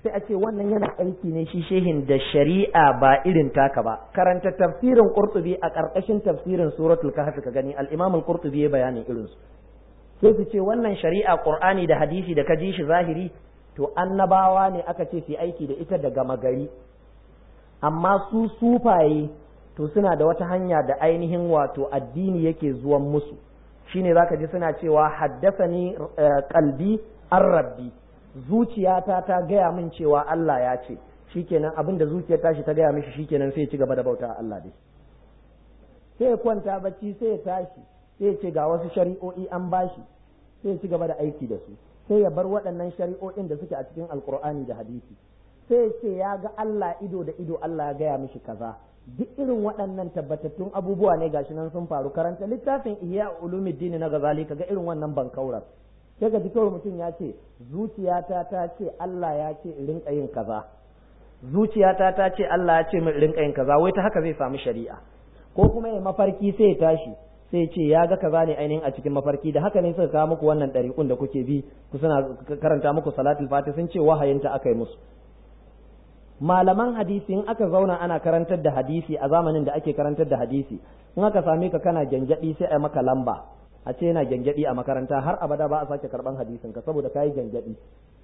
sai a ce wannan yana aiki ne shi shehin da shari'a ba irin taka ba karanta tafsirin qurtubi a ƙarƙashin tafsirin suratul kahf ka gani al-imam al-qurtubi ya bayanin irin su sai su ce wannan shari'a qur'ani da hadisi da ka ji shi zahiri to annabawa ne aka ce su aiki da ita daga magari amma su sufaye to suna da wata hanya da ainihin wato addini yake zuwan musu shine zaka ji suna cewa haddasani qalbi an rabbi zuciyata ta gaya min cewa Allah ya ce shikenan abin da zuciyar tashi ta gaya mishi shikenan sai ya ci gaba da bauta Allah dai sai ya kwanta bacci sai ya tashi sai ya ce ga wasu shari'o'i an bashi sai ya ci gaba da aiki da su sai ya bar waɗannan shari'o'in da suke a cikin alkur'ani da hadisi sai ya ce ya ga Allah ido da ido Allah ya gaya mishi kaza duk irin waɗannan tabbatattun abubuwa ne gashi nan sun faru karanta littafin ihya ulumuddin na gazali kaga irin wannan bankaurar sai ga kawai mutum ya ce zuciyata ta ce Allah ya ce in rinka yin kaza zuciyata ta ce Allah ya ce min rinka yin kaza wai ta haka zai samu shari'a ko kuma ya mafarki sai ya tashi sai ce ya ga kaza ne ainihin a cikin mafarki da haka ne suka kawo muku wannan ɗariƙun da kuke bi ku suna karanta muku salatul fati sun ce wahayinta aka yi musu malaman hadisi in aka zauna ana karantar da hadisi a zamanin da ake karantar da hadisi in aka same ka kana gyangyaɗi sai a maka lamba a ce yana gyangyaɗi a makaranta har abada ba a sake karɓan hadisin ka saboda kayi gyangyaɗi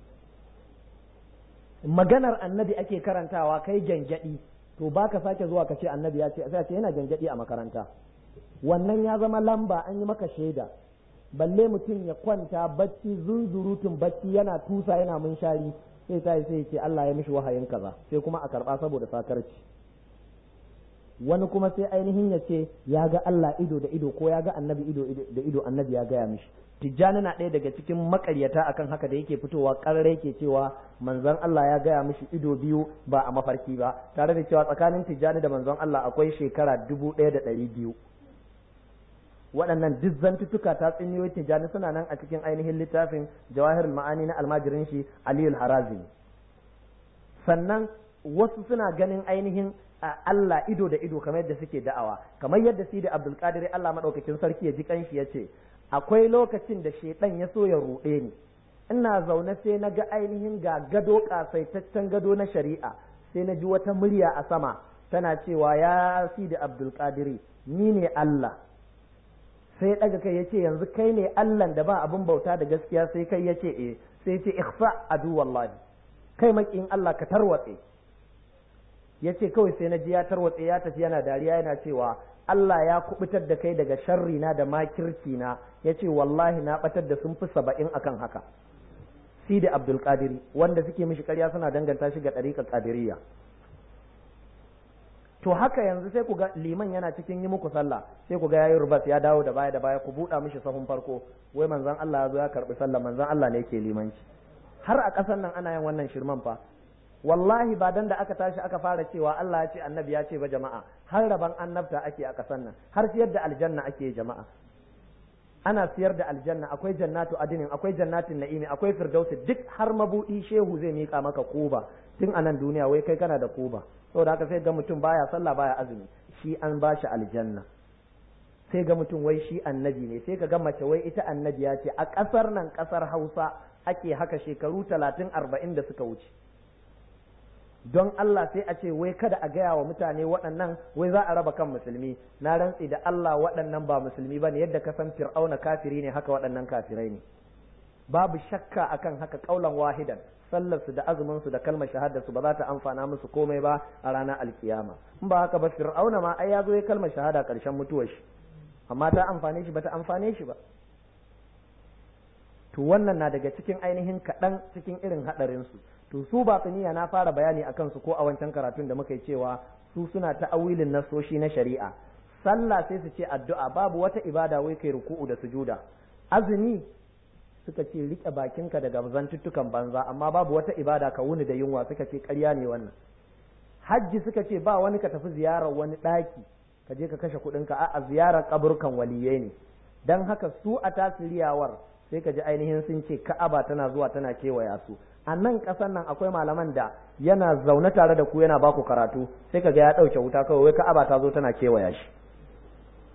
maganar annabi ake karantawa kai gyangyaɗi to ba ka sake zuwa ka ce annabi ya ce sai ce yana gyangyaɗi a makaranta wannan ya zama lamba an yi maka shaida balle mutum ya kwanta bacci zunzurutun bacci yana tusa yana munshari sai ta sai ce Allah ya mishi wahayin kaza sai kuma a karba saboda sakarci wani kuma sai ainihin ya ce ya ga Allah ido da ido ko ya ga annabi ido da ido annabi ya gaya mishi tijjani na ɗaya daga cikin makaryata akan haka da yake fitowa ƙarare yake cewa manzon Allah ya gaya mishi ido biyu ba a mafarki ba tare da cewa tsakanin tijjani da manzon Allah akwai shekara dubu ɗaya da ɗari biyu waɗannan duk zantuttuka ta tsinniyoyi tijjani suna nan a cikin ainihin littafin jawahirul ma'ani na almajirin shi aliyul harazimi sannan wasu suna ganin ainihin Allah ido da ido kamar yadda suke da'awa kamar yadda sidi abdul qadir Allah madaukakin sarki ya ji kanshi ya ce akwai lokacin da shedan ya so ya ruɗe ni ina zaune sai na ga ainihin ga gado kasaitaccen gado na shari'a sai na ji wata murya a sama tana cewa ya sidi abdul qadiri ni ne Allah sai daga kai yace yanzu kai ne Allah da ba abin bauta da gaskiya sai kai yace eh sai yace ikhfa adu wallahi kai makin Allah ka tarwatse yace kawai sai na ji ya tarwatse ya tafi yana dariya yana cewa Allah ya kubutar da kai daga sharri na da makirci na yace wallahi na batar da sun fi saba'in akan haka Sidi Abdul Qadiri wanda suke mishi ƙarya suna danganta shi ga ɗariƙar Qadiriyya to haka yanzu sai ku ga liman yana cikin yi muku sallah sai ku ga yayi rubas ya dawo da baya da baya ku buɗa mishi sahun farko wai manzon Allah ya zo ya karbi sallah manzon Allah ne yake limanci har a ƙasar nan ana yin wannan shirman fa wallahi ba dan da aka tashi aka fara cewa Allah ya ce annabi ya ce ba jama'a har raban annabta ake a ƙasar nan har siyar da aljanna ake jama'a ana siyar da aljanna akwai jannatu adinin akwai jannatin na'imi akwai firdausi duk har mabudi shehu zai mika maka kuba tun a nan duniya wai kai kana da kuba saboda haka sai ga mutum baya sallah baya azumi shi an bashi aljanna sai ga mutum wai shi annabi ne sai ka ga mace wai ita annabi ya ce a ƙasar nan ƙasar hausa ake haka shekaru talatin arba'in da suka wuce don Allah sai a ce wai kada a gaya wa mutane waɗannan wai za a raba kan musulmi na rantsi da Allah waɗannan ba musulmi ba ne yadda ka san fir'auna kafiri ne haka waɗannan kafirai ne babu shakka akan haka kaulan wahidan sallarsu da azuminsu da kalmar shahadarsu ba za ta amfana musu komai ba a ranar alkiyama in ba haka ba fir'auna ma ai ya zo ya kalmar shahada karshen mutuwar shi amma ta amfane shi ba ta amfane shi ba to wannan na daga cikin ainihin kaɗan cikin irin haɗarinsu to su batiniya na fara bayani a kansu ko a wancan karatun da muka yi cewa su suna ta'awilin nasoshi na shari'a sallah sai su ce addu'a babu wata ibada wai kai ruku'u da sujuda azumi suka ce rike bakinka daga zantuttukan banza amma babu wata ibada ka wuni da yunwa suka ce ƙarya ne wannan hajji suka ce ba wani ka tafi ziyarar wani ɗaki ka je ka kashe kuɗinka a ziyarar kaburkan waliyai ne don haka su a tasiriyawar sai ka ji ainihin sun ce ka'aba tana zuwa tana kewaya su a nan ƙasar nan akwai malaman da yana zaune tare da ku yana baku karatu sai ka ga ya ɗauke wuta kawai wai ka'aba ta zo tana kewaya shi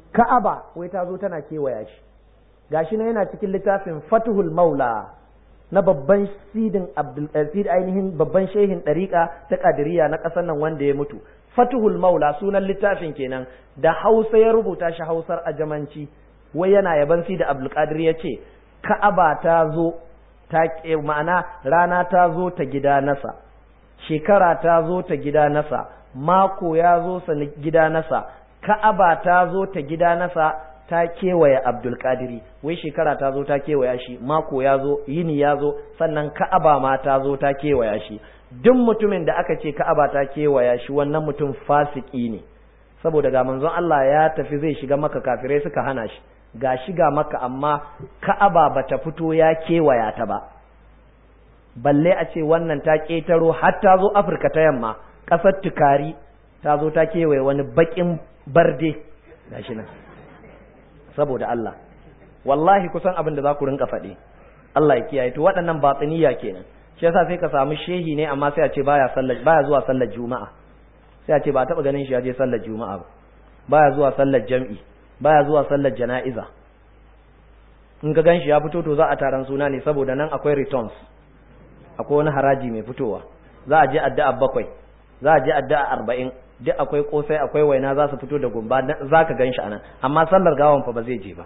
ka'aba wai ta zo tana kewaya shi gashi na yana cikin littafin fatuhul maula na babban sidin abdul sid ainihin babban shehin dariqa ta qadiriyya na ƙasar nan wanda ya mutu fatuhul maula sunan littafin kenan da hausa ya rubuta shi hausar ajamanci wai yana yaban sidi abdul qadir ya ce ka'aba ta zo ta ma'ana rana ta zo ta gida nasa shekara ta zo ta gida nasa mako ya zo sa gida nasa ka'aba ta zo ta gida nasa ta kewaye abdulkadiri wai shekara ta zo ta kewaya shi mako ya zo yini ya zo sannan ka'aba ma ta zo ta kewaya shi duk mutumin da aka ce ka'aba ta kewaya shi wannan mutum fasiki ne saboda ga manzon Allah ya tafi zai shiga maka kafirai suka hana shi ga shiga maka amma ka'aba bata fito ya kewaya ta ba balle a ce wannan ta ƙetaro har ta zo afirka ta yamma ƙasar tukari ta zo ta kewaye wani baƙin barde gashi nan saboda Allah wallahi kusan abin da za ku rinka faɗi Allah ya kiyaye to waɗannan batsiniya kenan shi yasa sai ka samu shehi ne amma sai a ce baya sallar baya zuwa sallar juma'a sai a ce ba a taɓa ganin shi ya je sallar juma'a ba baya zuwa sallar jam'i baya zuwa sallar jana'iza in ka gan shi ya fito to za a taron suna ne saboda nan akwai returns akwai wani haraji mai fitowa za a je addu'a bakwai za a je addu'a arba'in duk akwai kosai akwai waina za su fito da gumba za ka gan shi anan amma sallar gawan fa ba zai je ba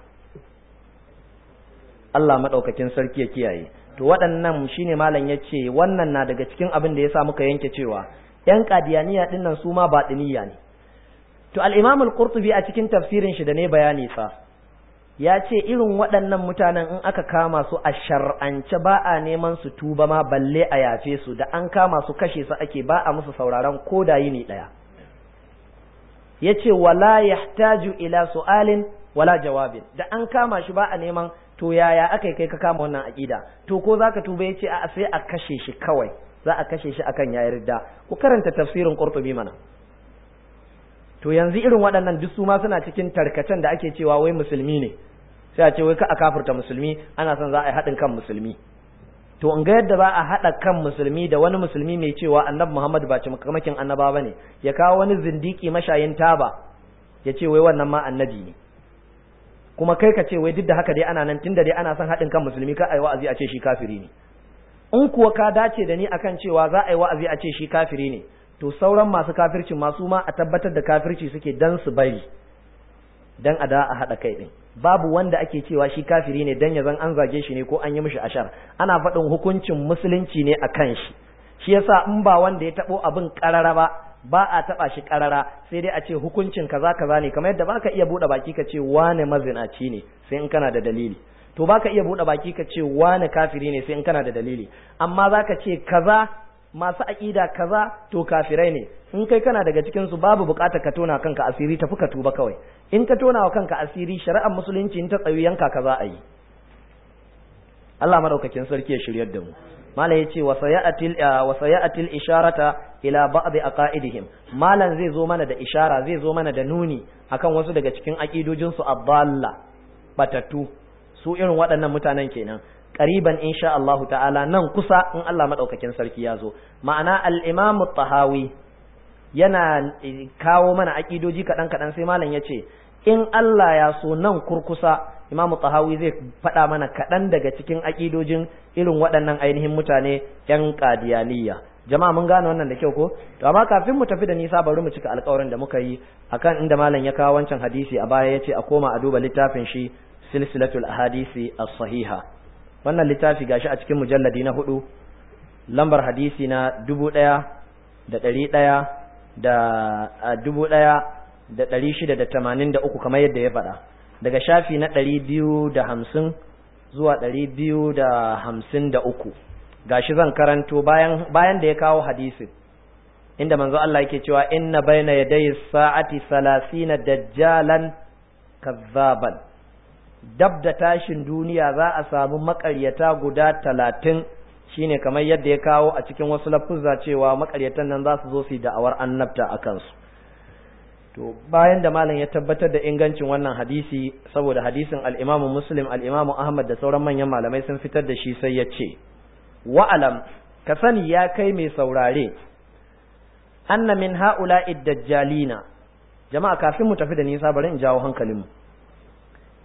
Allah maɗaukakin sarki ya kiyaye to waɗannan shine malam ya ce wannan na daga cikin abin da ya sa muka yanke cewa ‘yan kadiyaniya ɗin nan su ma baɗiniya ne to al-imam al-qurtubi a cikin tafsirin shi da ne bayani fa ya ce irin waɗannan mutanen in aka kama su a shar'ance ba a neman su tuba ma balle a yafe su da an kama su kashe su ake ba a musu sauraron ko da yini ɗaya ya ce wala yahtaju ila su'alin wala jawabin da an kama shi ba a neman to yaya aka kai ka kama wannan aƙida to ko zaka tuba ya ce a sai a kashe shi kawai za a kashe shi akan ya yarda ku karanta tafsirin qurtubi mana to yanzu irin waɗannan duk su ma suna cikin tarkacen da ake cewa wai musulmi ne sai a ce wai ka a kafirta musulmi ana son za a yi haɗin kan musulmi to in ga yadda ba a haɗa kan musulmi da wani musulmi mai cewa annabi Muhammad ba ci makamakin annaba bane ya kawo wani zindiki mashayin taba ya ce wai wannan ma annabi ne kuma kai ka ce wai duk da haka dai ana nan tunda dai ana son haɗin kan musulmi ka ai wa'azi a ce shi kafiri ne in kuwa ka dace da ni akan cewa za a yi wa'azi a ce shi kafiri ne to sauran masu kafirci masu ma a tabbatar da kafirci suke dan su bari dan a da a haɗa kai ɗin babu wanda ake cewa shi kafiri ne dan ya zan an zage shi ne ko an yi mishi ashar ana faɗin hukuncin musulunci ne a kan shi shi yasa in ba wanda ya taɓo abin ƙarara ba ba a taɓa shi ƙarara sai dai a ce hukuncin kaza kaza ne kamar yadda baka iya buɗe baki ka ce wane mazinaci ne sai in kana da dalili to baka iya buɗe baki ka ce wane kafiri ne sai in kana da dalili amma zaka ce kaza masu aƙida kaza to kafirai ne in kai kana daga cikin su babu buƙatar ka tona kanka asiri tafi ka tuba kawai in ka tona wa kanka asiri shari'ar musulunci in ta tsayu yanka kaza a yi Allah madaukakin sarki ya shiryar da mu malam yace wa sayatil wa sayatil isharata ila ba'd aqaidihim malam zai zo mana da ishara zai zo mana da nuni akan wasu daga cikin aqidojin su abdalla batattu su irin waɗannan mutanen kenan qariban insha Allah ta'ala nan kusa in Allah madaukakin sarki ya zo ma'ana al-imam tahawi yana kawo mana aqidoji kadan kadan sai malam yace in Allah ya so nan kurkusa Imam Tahawi zai faɗa mana kaɗan daga cikin aƙidojin irin waɗannan ainihin mutane ‘yan ƙadiyaniya. Jama'a mun gane wannan da kyau ko? To amma kafin mu tafi da nisa bari mu cika alƙawarin da muka yi akan inda malam ya kawo wancan hadisi a baya ya ce a koma a duba littafin shi silsilatul ahadisi as-sahiha. Wannan littafi gashi a cikin mujalladi na hudu lambar hadisi na dubu ɗaya da ɗari ɗaya da dubu ɗaya da ɗari shida da tamanin da uku kamar yadda ya faɗa. daga shafi na ɗari biyu da hamsin zuwa ɗari biyu da hamsin da uku gashi zan karanto bayan bayan da ya kawo hadisin inda manzo Allah yake cewa inna baina yaday sa'ati salasina dajjalan kazzaban dab da tashin duniya za a samu makaryata guda talatin shine kamar yadda ya kawo a cikin wasu lafuzza cewa makaryatan nan za su zo su yi da'awar annabta a kansu to bayan da malam ya tabbatar da ingancin wannan hadisi saboda hadisin al-Imam Muslim al-Imam Ahmad da sauran manyan malamai sun fitar da shi sai ya ce wa'alam ka sani ya kai mai saurare anna min ha'ula'i dajjalina jama'a kafin mu tafi da nisa bari in jawo hankalinmu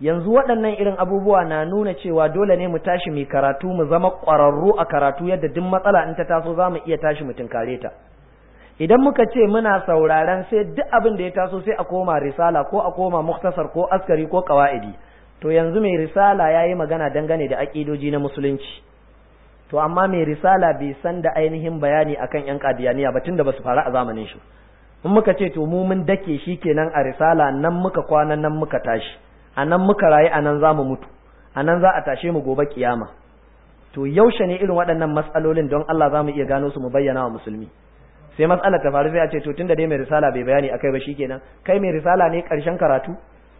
yanzu waɗannan irin abubuwa na nuna cewa dole ne mu tashi mu karatu mu zama ƙwararru a karatu yadda duk matsala in ta taso za mu iya tashi mu tunkare ta idan muka ce muna sauraron sai duk abin da ya taso sai a koma risala ko a koma muktasar ko askari ko qawaidi to yanzu mai risala yayi magana dangane da aƙidoji na musulunci to amma mai risala bai san da ainihin bayani akan yan kadiyaniya ba tunda basu faru a zamanin shi in muka ce to mu mun dake shi kenan a risala nan muka kwana nan muka tashi a nan muka rayu a nan za mu mutu a nan za a tashe mu gobe kiyama to yaushe ne irin waɗannan matsalolin don Allah za mu iya gano su mu bayyana wa musulmi sai matsalar ta faru sai a ce to tunda dai mai risala bai bayani akai ba shikenan kai mai risala ne ƙarshen karatu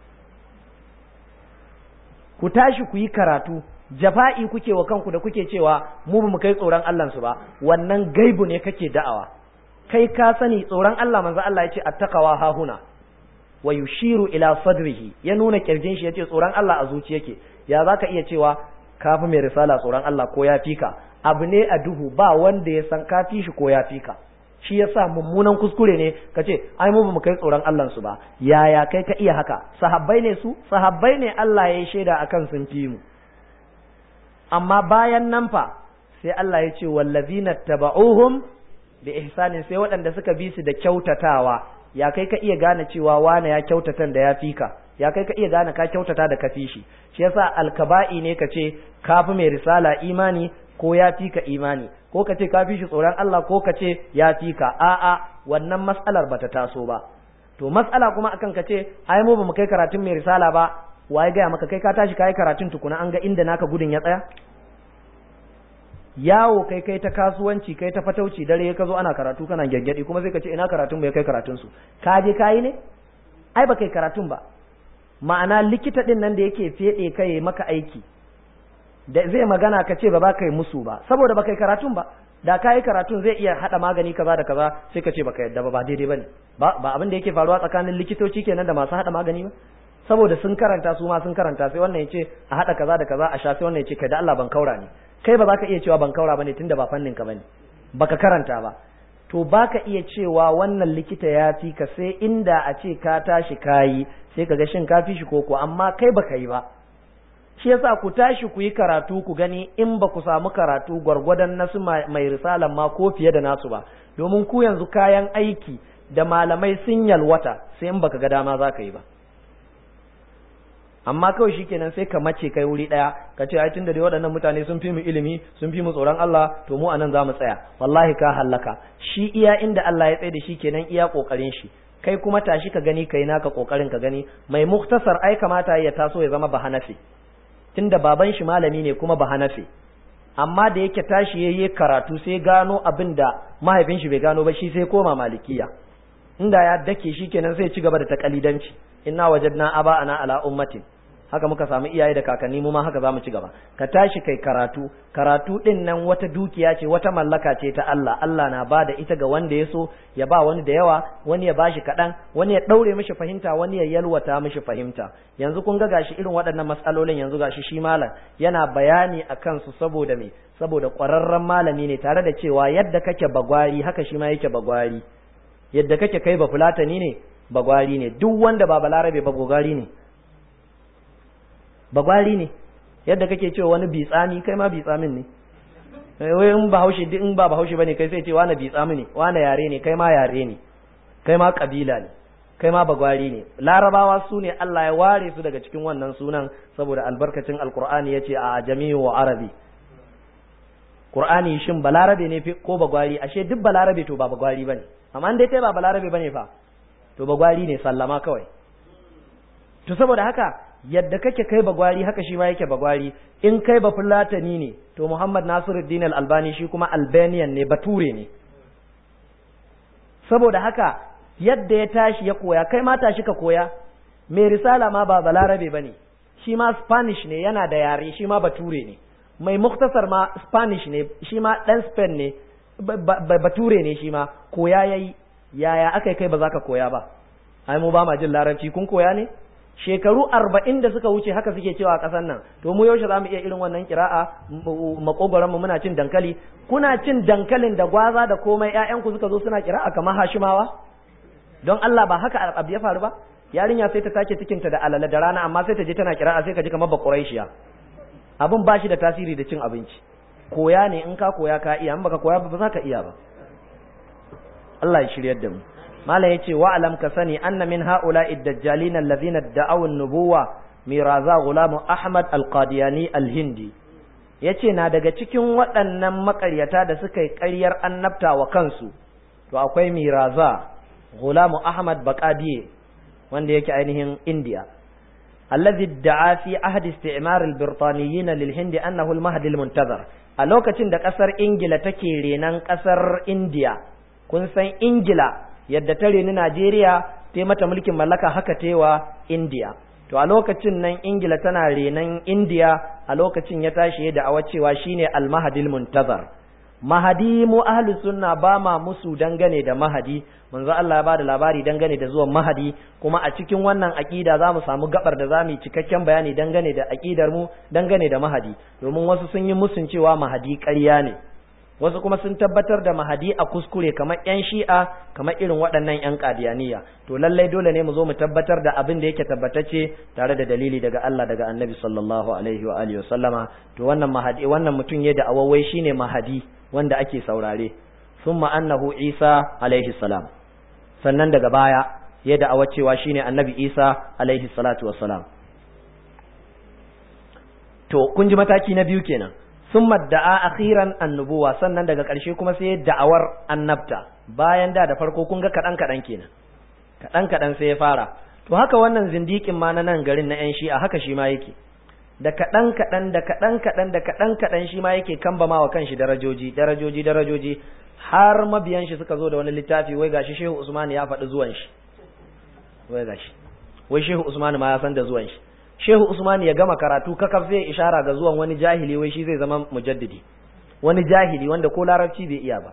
ku tashi ku yi karatu jafa'i kuke wa kanku da kuke cewa mu ba mu kai tsoron Allah su ba wannan gaibu ne kake da'awa kai ka sani tsoron Allah manzo Allah ya ce attaqwa hahuna wa yushiru ila sadrihi ya nuna kirjin shi yace tsoron Allah a zuci yake ya zaka iya cewa kafi mai risala tsoron Allah ko ya fika abu ne a duhu ba wanda ya san kafi shi ko ya fika shi yasa mummunan kuskure ne kace ai mu bamu kai tsoron Allah su ba yaya kai ka iya haka sahabbai ne su sahabbai ne Allah ya shaida akan sun fi mu amma bayan nan fa sai Allah ya ce wallazina taba'uhum bi ihsanin sai waɗanda suka bi su da kyautatawa ya kai ka iya gane cewa wane ya kyautatan da ya fi ka ya kai ka iya gane ka kyautata da ka fi shi shi yasa alkaba'i ne ka ce ka fi mai risala imani ko ya fi ka imani ko ka ce ka fi shi tsoron Allah ko ka ce ya fi ka a'a wannan mas'alar bata taso ba to mas'ala kuma akan ka ce ai mu ba mu kai karatun mai risala ba waye gaya maka kai ka tashi kai karatun tukuna an ga inda naka gudun ya tsaya yawo kai kai ta kasuwanci kai ta fatauci dare ka zo ana karatu kana gyangyaɗi kuma sai ka ce ina karatun bai kai karatun su ka je kayi ne ai ba kai karatun ba ma'ana likita din nan da yake fede kai maka aiki da zai magana ka ce ba ba kai musu ba saboda ba kai karatun ba da kayi karatun zai iya hada magani kaza da kaza sai ka ce baka yadda ba ba daidai bane ba ba abin da yake faruwa tsakanin likitoci kenan da masu hada magani ba saboda sun karanta su ma sun karanta sai wannan ya ce a hada kaza da kaza a sha sai wannan ya ce kai da Allah ban kaura ne kai ba za ka iya cewa ban kaura bane tunda ba fannin ka bane baka karanta ba to baka iya cewa wannan likita ya fi ka sai inda a ce ka tashi kayi sai ka ga shin ka fi shi koko amma kai baka yi ba shi yasa ku tashi ku yi karatu ku gani in ba ku samu karatu gwargwadon nasu mai risalan ma ko fiye da nasu ba domin ku yanzu kayan aiki da malamai sun yalwata sai in baka ga dama za ka yi ba amma kawai shikenan sai ka mace kai wuri daya ka ce ai tunda dai waɗannan mutane sun fi mu ilimi sun fi mu tsoron Allah to mu anan zamu tsaya wallahi ka hallaka shi iya inda Allah ya tsaye da shi kenan iya kokarin shi kai kuma tashi ka gani kai naka kokarin ka gani mai muktasar ai kamata ya taso ya zama bahanafi tunda baban shi malami ne kuma bahanafi amma da yake tashi yayi karatu sai gano abin da mahaifin shi bai gano ba shi sai koma malikiya inda ya dake shi kenan sai ci gaba da takalidanci inna wajadna aba ana ala ummatin haka muka samu iyaye da kakanni mu ma haka zamu ci gaba ka tashi kai karatu karatu din nan wata dukiya ce wata mallaka ce ta Allah Allah na ba da ita ga wanda ya so ya ba wani da yawa wani ya bashi kaɗan wani ya ɗaure mishi fahimta wani ya yalwata mishi fahimta yanzu kun ga gashi irin waɗannan matsalolin yanzu gashi shi malam yana bayani a kansu saboda me saboda ƙwararren malami ne tare da cewa yadda kake bagwari haka shi ma yake bagwari yadda kake kai ba fulatani ne bagwari ne duk wanda ba balarabe ba gogari ne bagwari ne yadda kake cewa wani bitsami kai ma bitsamin ne wai in ba haushe in ba ba haushe bane kai sai ce wani bitsami ne wani yare ne kai ma yare ne kai ma kabila ne kai ma bagwari ne larabawa su ne Allah ya ware su daga cikin wannan sunan saboda albarkacin alqur'ani yace a jami'u wa arabi qur'ani shin balarabe ne ko bagwari ashe duk balarabe to ba bagwari bane amma dai kai ba balarabe bane fa to bagwari ne sallama kawai to saboda haka yadda kake kai bagwari haka shi ma yake bagwari in kai ba fulatani ne to Muhammad Nasiruddin Al-Albani shi kuma Albanian ne bature ne saboda haka yadda ya tashi ya koya kai ma tashi ka koya mai risala ma ba balarabe bane shi ma Spanish ne yana da yare shi ma bature ne mai muktasar ma Spanish ne shi ma dan Spain ne bature ne shi ma koya yayi yaya aka kai ba za ka koya ba ai mu ba ma jin larabci kun koya ne shekaru arba'in da suka wuce haka suke cewa a ƙasar nan to mu yaushe za mu iya irin wannan kira'a makogoron mu muna cin dankali kuna cin dankalin da gwaza da komai ƴaƴanku suka zo suna kira'a kamar hashimawa don Allah ba haka abu ya faru ba yarinya sai ta take cikinta da alala da rana amma sai ta je tana kira'a sai ka ji kamar ba quraishiya abin ba shi da tasiri da cin abinci koya ne in ka koya ka iya in baka koya ba za ka iya ba Allah ya shiryar da mu malam yace wa alam ka sani anna min haula'i dajjalin allazina da'aw an-nubuwa miraza gulamu ahmad al-qadiyani al-hindi yace na daga cikin waɗannan makaryata da suka yi ƙaryar annabta wa kansu to akwai miraza gulamu ahmad baqadiye wanda yake ainihin indiya allazi da'a fi ahdi isti'mar al-birtaniyyin lil-hindi annahu al-mahdi al-muntazar a lokacin da kasar ingila take renan kasar indiya kun san ingila yadda ta reni najeriya ta mata mulkin mallaka haka tewa indiya to a lokacin nan ingila tana renan indiya a lokacin ya tashi da awa cewa shine al-mahdi al-muntazar mahadi mu ahli sunna ba ma musu dangane da mahadi manzo Allah ya bada labari dangane da zuwan mahadi kuma a cikin wannan aqida zamu samu gabar da zamu cikakken bayani dangane da aqidar mu dangane da mahadi domin wasu sun yi musun cewa mahadi ƙarya ne wasu kuma sun tabbatar da mahadi a kuskure kamar yan shi'a kamar irin waɗannan yan qadiyaniya to lallai dole ne mu zo mu tabbatar da abin da yake tabbatacce tare da dalili daga Allah daga Annabi sallallahu alaihi wa alihi wasallama to wannan mahadi wannan mutum ya da awawai shine mahadi wanda ake saurare summa annahu Isa alaihi salam sannan daga baya ya da'awa cewa shine annabi Isa alaihi salatu wassalam to kun ji mataki na biyu kenan summa da'a akhiran annubuwa sannan daga ƙarshe kuma sai ya da'awar annabta bayan da da farko kun ga kadan kadan kenan kadan kadan sai ya fara to haka wannan zindikin ma na nan garin na yan shi'a haka shi ma yake da kaɗan kaɗan da kaɗan kaɗan da kaɗan kaɗan shi ma yake kambama wa kanshi darajoji darajoji darajoji har mabiyan shi suka zo da wani littafi wai gashi shehu usman ya faɗi zuwan shi wai gashi wai shehu usman ma ya san da zuwan shi shehu usman ya gama karatu kakaf zai ishara ga zuwan wani jahili wai shi zai zama mujaddidi wani jahili wanda ko larabci bai iya ba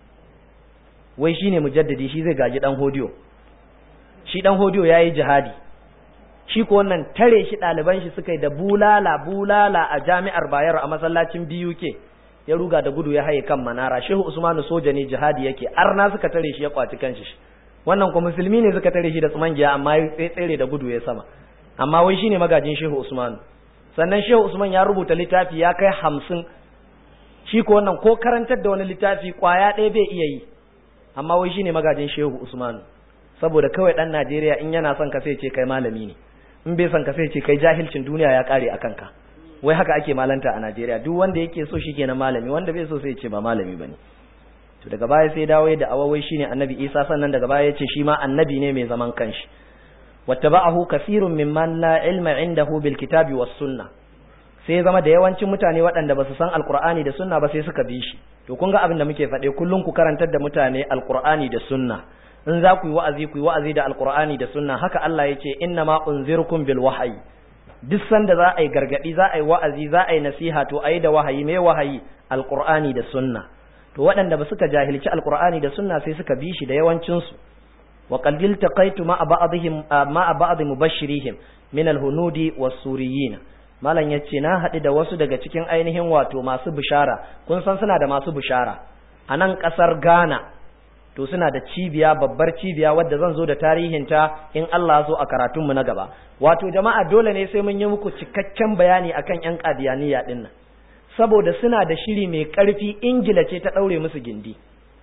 wai shine mujaddidi shi zai gaji dan hodiyo shi dan hodiyo yayi jihadi shi ko wannan tare shi ɗaliban shi suka yi da bulala bulala a jami'ar bayar a masallacin BUK ya ruga da gudu ya haye kan manara shehu usmanu soja ne jihadi yake arna suka tare shi ya kwaci kanshi wannan ko musulmi ne suka tare shi da tsumangiya amma ya tsere da gudu ya sama amma wai shine magajin shehu usmanu sannan shehu usman ya rubuta littafi ya kai hamsin shi ko wannan ko karantar da wani littafi kwaya ɗaya bai iya yi amma wai shine magajin shehu usmanu saboda kawai ɗan najeriya in yana son ka sai ce kai malami ne in bai son ka sai ce kai jahilcin duniya ya kare a kanka wai haka ake malanta a Najeriya duk wanda yake so shi kenan malami wanda bai so sai ce ba malami bane to daga baya sai dawo da awawai shine annabi Isa sannan daga baya yace shi ma annabi ne mai zaman kanshi wattaba'ahu kathirun mimman la ilma indahu bil kitabi was sunnah sai zama da yawancin mutane waɗanda ba su san alqur'ani da sunna ba sai suka bi shi to kun ga abin da muke faɗe kullum ku karantar da mutane alqur'ani da sunna in za ku yi wa'azi ku yi wa'azi da alqur'ani da sunna haka Allah ya ce inna ma unzirukum bil wahyi duk sanda za a yi gargadi za a yi wa'azi za a yi nasiha to ayi da wahayi me wahayi alqur'ani da sunna to waɗanda ba suka jahilci alqur'ani da sunna sai suka bi shi da yawancin su wa qad iltaqaitu ma ba'dihim ma ba'd mubashirihim min alhunudi was-suriyin malam yace na haɗu da wasu daga cikin ainihin wato masu bishara kun san suna da masu bishara a nan ƙasar Ghana to suna da cibiya babbar cibiya wadda zan zo da tarihinta in Allah so a karatunmu na gaba wato jama'a dole ne sai mun yi muku cikakken bayani akan yan qadiyaniya din nan saboda suna da shiri mai karfi ingila ce ta daure musu gindi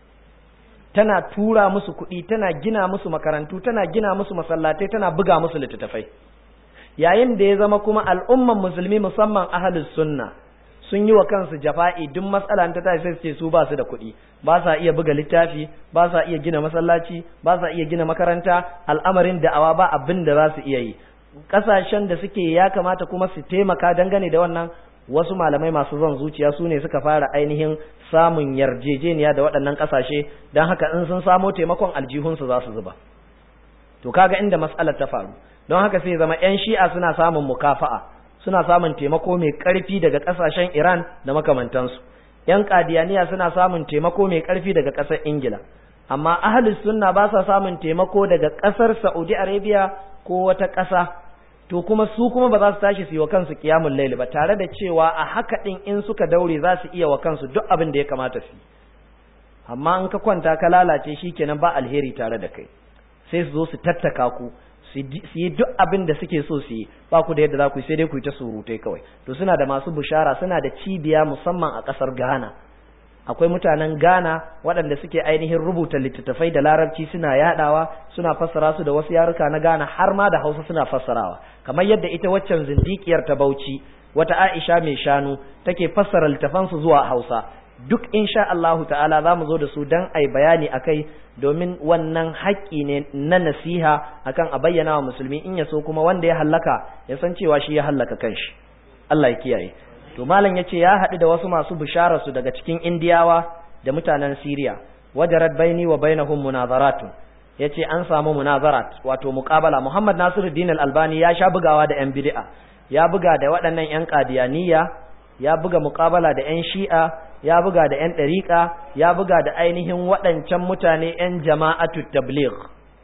tana tura musu kuɗi tana gina musu makarantu tana gina musu masallatai tana buga musu littattafai yayin da ya zama kuma al'umman musulmi musamman ahlus sunna sun yi wa kansu jafa'i duk matsala ta tashi sai su ce su ba su da kuɗi ba sa iya buga littafi ba sa iya gina masallaci ba sa iya gina makaranta al'amarin da'awa ba abin da za su iya yi ƙasashen da suke ya kamata kuma su taimaka dangane da wannan wasu malamai masu zon zuciya su ne suka fara ainihin samun yarjejeniya da waɗannan ƙasashe don haka in sun samo taimakon aljihunsu za su zuba to kaga inda matsalar ta faru don haka sai zama 'yan shi'a suna samun mukafa'a suna samun taimako mai ƙarfi daga ƙasashen Iran da makamantansu. ‘Yan ƙadiyaniya suna samun taimako mai ƙarfi daga ƙasar Ingila, amma ahalus sunna ba sa samun taimako daga ƙasar Saudi Arabia ko wata ƙasa, to kuma su kuma ba za su tashi su yi wa kansu kiyamun laili ba tare da cewa a haka ɗin in suka daure za su iya wa kansu duk abin da ya kamata su amma in ka kwanta ka lalace shi kenan ba alheri tare da kai sai su zo su tattaka ku su yi duk abin da suke so su yi ba ku da yadda za ku yi sai dai ku yi ta surutai kawai to suna da masu bushara suna da cibiya musamman a ƙasar Ghana akwai mutanen Ghana waɗanda suke ainihin rubuta littattafai da larabci suna yadawa suna fassara su da wasu yaruka na Ghana har ma da Hausa suna fassarawa kamar yadda ita waccan zindikiyar ta Bauchi wata Aisha mai shanu take fassara littafan su zuwa Hausa duk insha Allahu ta'ala za mu zo da su dan ai bayani akai domin wannan haƙƙi ne na nasiha akan a bayyana wa musulmi in ya so kuma wanda ya hallaka ya san cewa shi ya hallaka kanshi Allah ya kiyaye to malam yace ya haɗu da wasu masu bishara su daga cikin indiyawa da mutanen Syria wajarat baini wa bainahum munazaratun yace an samu munazarat wato muqabala Muhammad Nasiruddin Al-Albani ya sha bugawa da yan bid'a ya buga da waɗannan yan qadiyaniya ya buga muqabala da yan shi'a ya buga da yan ɗariƙa ya buga da ainihin waɗancan mutane yan jama'atu tabligh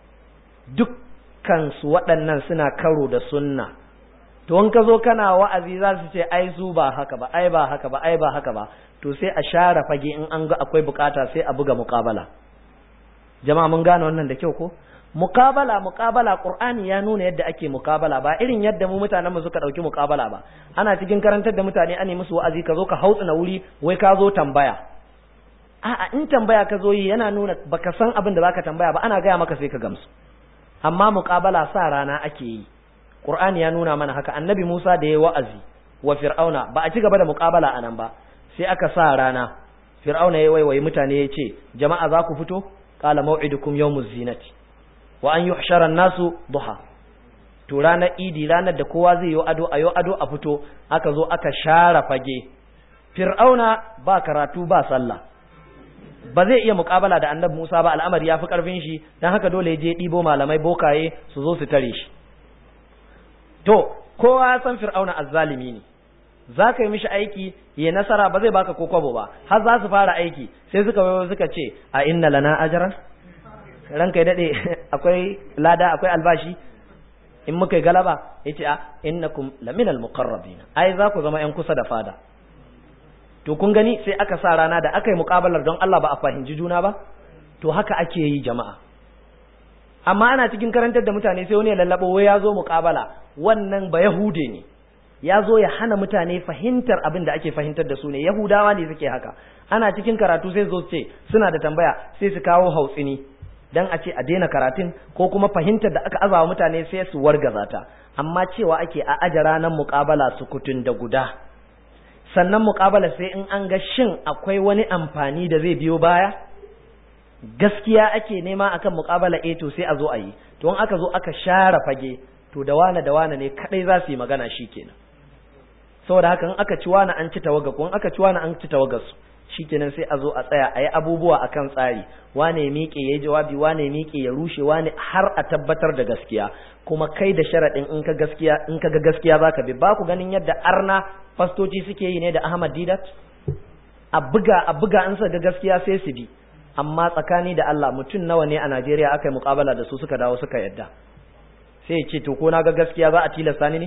dukkan su waɗannan suna karo da sunna to in ka zo kana wa'azi za su ce ai su ba haka ba ai ba haka ba ai ba haka ba to sai a share fage in an ga akwai bukata sai a buga muqabala jama'a mun gane wannan da kyau ko muqabala muqabala qur'ani ya nuna yadda ake muqabala ba irin yadda mu mutanen mu suka dauki muqabala ba ana cikin karantar da mutane an yi musu wa'azi ka zo ka hautsa na wuri wai ka zo tambaya a'a in tambaya ka zo yi yana nuna baka san abin da zaka tambaya ba ana gaya maka sai ka gamsu amma muqabala sa rana ake yi Qur'ani ya nuna mana haka annabi Musa da ya wa'azi wa Fir'auna ba a ci gaba da muƙabala a nan ba sai aka sa rana Fir'auna ya waiwayi mutane ya ce jama'a za ku fito qala maw'idukum yawmuz zinati wa an yuhshara an-nasu duha to ranar idi ranar da kowa zai yi ado ayo ado a fito aka zo aka share fage Fir'auna ba karatu ba sallah ba zai iya muƙabala da annabi Musa ba al'amari ya fi ƙarfin shi dan haka dole ya je ɗibo malamai bokaye su zo su tare shi to kowa ya san fir'auna azzalimi ne za ka yi mishi aiki ya nasara ba zai baka ko kwabo ba har za su fara aiki sai suka wayo suka ce a inna lana ajran ranka ya dade akwai lada akwai albashi in muka yi galaba yace a innakum laminal muqarrabin ai za ku zama yan kusa da fada to kun gani sai aka sa rana da aka yi muƙabalar don Allah ba a fahimci juna ba to haka ake yi jama'a amma ana cikin karantar da mutane sai wani ya lallabo wai ya zo muƙabala wannan ba yahude ne ya zo ya hana mutane fahimtar abin da ake fahimtar da su ne yahudawa ne suke haka ana cikin karatu sai zo ce suna da tambaya sai su kawo hautsini dan a ce a daina karatun ko kuma fahimtar da aka azawa mutane sai su wargaza ta amma cewa ake a aje ranar muƙabala su kutun da guda sannan muƙabala sai in an ga shin akwai wani amfani da zai biyo baya gaskiya ake nema akan muƙabala eh to sai a zo a yi to in aka zo aka share fage to da wane da wane ne kadai za su yi magana shikenan saboda haka in aka ci wani an ci tawaga ko in aka ci wani an ci tawagar su shikenan sai a zo a tsaya a yi abubuwa akan tsari wane ya miƙe ya yi jawabi wane ya miƙe ya rushe wane har a tabbatar da gaskiya kuma kai da sharaɗin in ka gaskiya in ka ga gaskiya zaka bi ba ku ganin yadda arna fastoci suke yi ne da Ahmad Didat a buga a buga an sa ga gaskiya sai su bi amma tsakani da Allah mutum nawa ne a Najeriya aka yi muƙabala da su suka dawo suka yadda sai ya ce to ko na ga gaskiya za a tilasta ni ne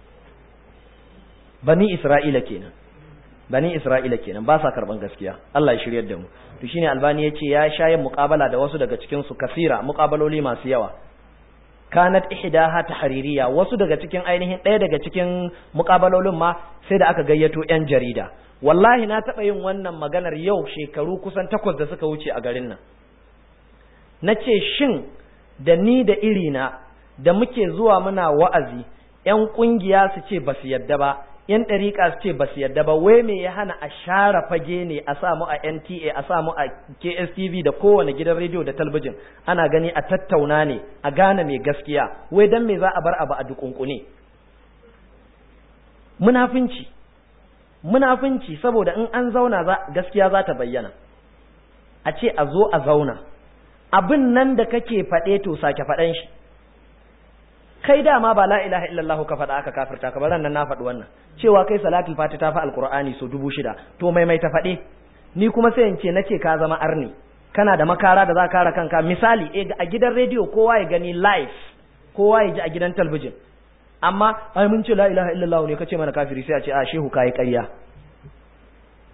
bani Isra'ila kenan bani Isra'ila kenan ba sa karban gaskiya Allah ya shiryar da mu to shine Albani yace ya shayin muqabala da wasu daga cikin su kasira muqabaloli masu yawa kanat ihdaha tahririya wasu daga cikin ainihin ɗaya daga cikin muqabalolin ma sai da aka gayyato yan jarida wallahi na taɓa yin wannan maganar yau shekaru kusan takwas da suka wuce a garin nan na ce shin da ni da irina da muke zuwa muna wa'azi ‘yan ƙungiya su ce ba su yadda ba ‘yan ɗariƙa su ce ba su yadda ba wai me ya hana a share fage ne a samu a NTA a samu a KSTV da kowane gidan rediyo da talbijin ana gani a tattauna ne a gane mai gaskiya wai dan me za a bar abu a dukunkune munafinci munafinci saboda in an zauna gaskiya za ta bayyana a ce a zo a zauna abin nan da kake faɗe to sake faɗan shi kai dama ba la ilaha illallah ka faɗa aka kafirta ka baran nan na faɗi wannan cewa kai salatul fati ta fi alqur'ani so dubu shida to mai mai ta faɗe ni kuma sai in ce nace ka zama arni kana da makara da za ka kare kanka misali a gidan rediyo kowa ya gani live kowa ya ji a gidan talbijin amma ai mun ce la ilaha illallah ne kace mana kafiri sai a ce a shehu kai ƙarya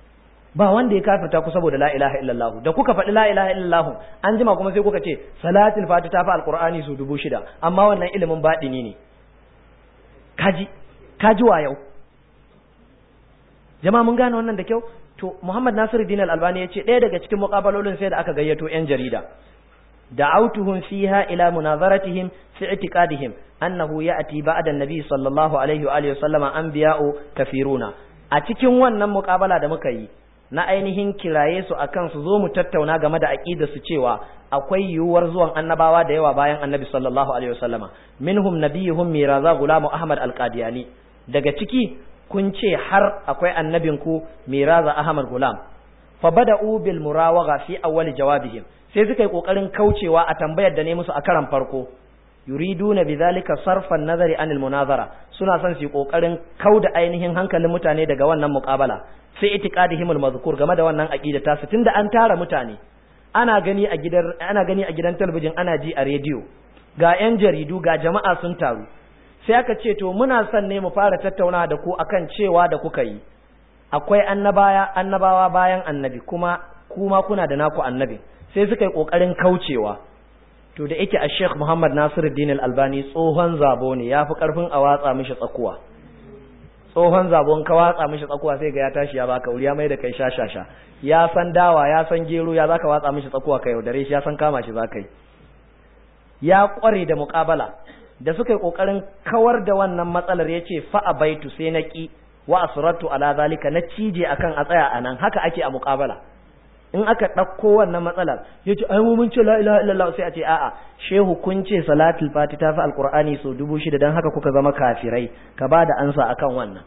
ba wanda ya kafirta ku saboda la ilaha illallah da kuka faɗi la ilaha illallah an jima kuma sai kuka ce salatul fati ta fi alqur'ani su dubu shida amma wannan ilimin baɗini ne kaji kaji wa yau jama'a mun gane wannan da kyau to Muhammad Nasiruddin Al-Albani yace ɗaya daga cikin muqabalolin sai da aka gayyato yan jarida da'awtuhum fiha ila munazaratihim fi i'tiqadihim annahu ya'ti ba'da an-nabi sallallahu alaihi wa alihi wasallama anbiya'u kafiruna a cikin wannan muqabala da muka yi na ainihin kiraye su akan su zo mu tattauna game da aqidar su cewa akwai yiwuwar zuwan annabawa da yawa bayan annabi sallallahu alaihi wasallama minhum nabiyuhum miraza gulamu ahmad al-qadiyani daga ciki kun ce har akwai annabinku miraza ahmad gulam fa bada'u bil murawaga fi awwal jawabihim sai suka yi kokarin kaucewa a tambayar da ne musu a karan farko yuriduna bidhalika sarfan nazari anil munazara suna son su yi kokarin kauda ainihin hankalin mutane daga wannan muqabala sai itiqadihim al mazkur game da wannan aqida ta tunda an tara mutane ana gani a gidan ana gani a gidan talabijin ana ji a rediyo ga yan jaridu ga jama'a sun taru sai aka ce to muna son ne mu fara tattauna da ku akan cewa da kuka yi akwai annabaya annabawa bayan annabi kuma kuma kuna da naku annabi sai suka yi kokarin kaucewa to da yake a Sheikh Muhammad Nasiruddin Al-Albani tsohon zabo ne yafi karfin a watsa mishi tsakuwa tsohon zabon ka watsa mishi tsakuwa sai ga ya tashi ya baka wuri ya mai da kai shashasha ya san dawa ya san gero ya zaka watsa mishi tsakuwa ka yaudare shi ya san kama shi zaka yi ya kware da muƙabala da suka yi kokarin kawar da wannan matsalar yace fa abaitu sai na ki wa asratu ala zalika na cije akan a tsaya anan haka ake a muƙabala in aka ɗauko wannan matsalar ya ce ai mun ce la ilaha illallah sai a ce a'a shehu kun ce salatul fati ta fi alqur'ani so dubu shida dan haka kuka zama kafirai ka ba da ansa akan wannan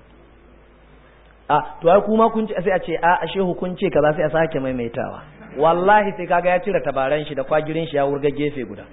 a to ai kuma kun ce sai a ce a'a shehu kun ce kaza sai a sake maimaitawa wallahi sai kaga ya cire tabaran shi da kwagirin shi ya wurga gefe guda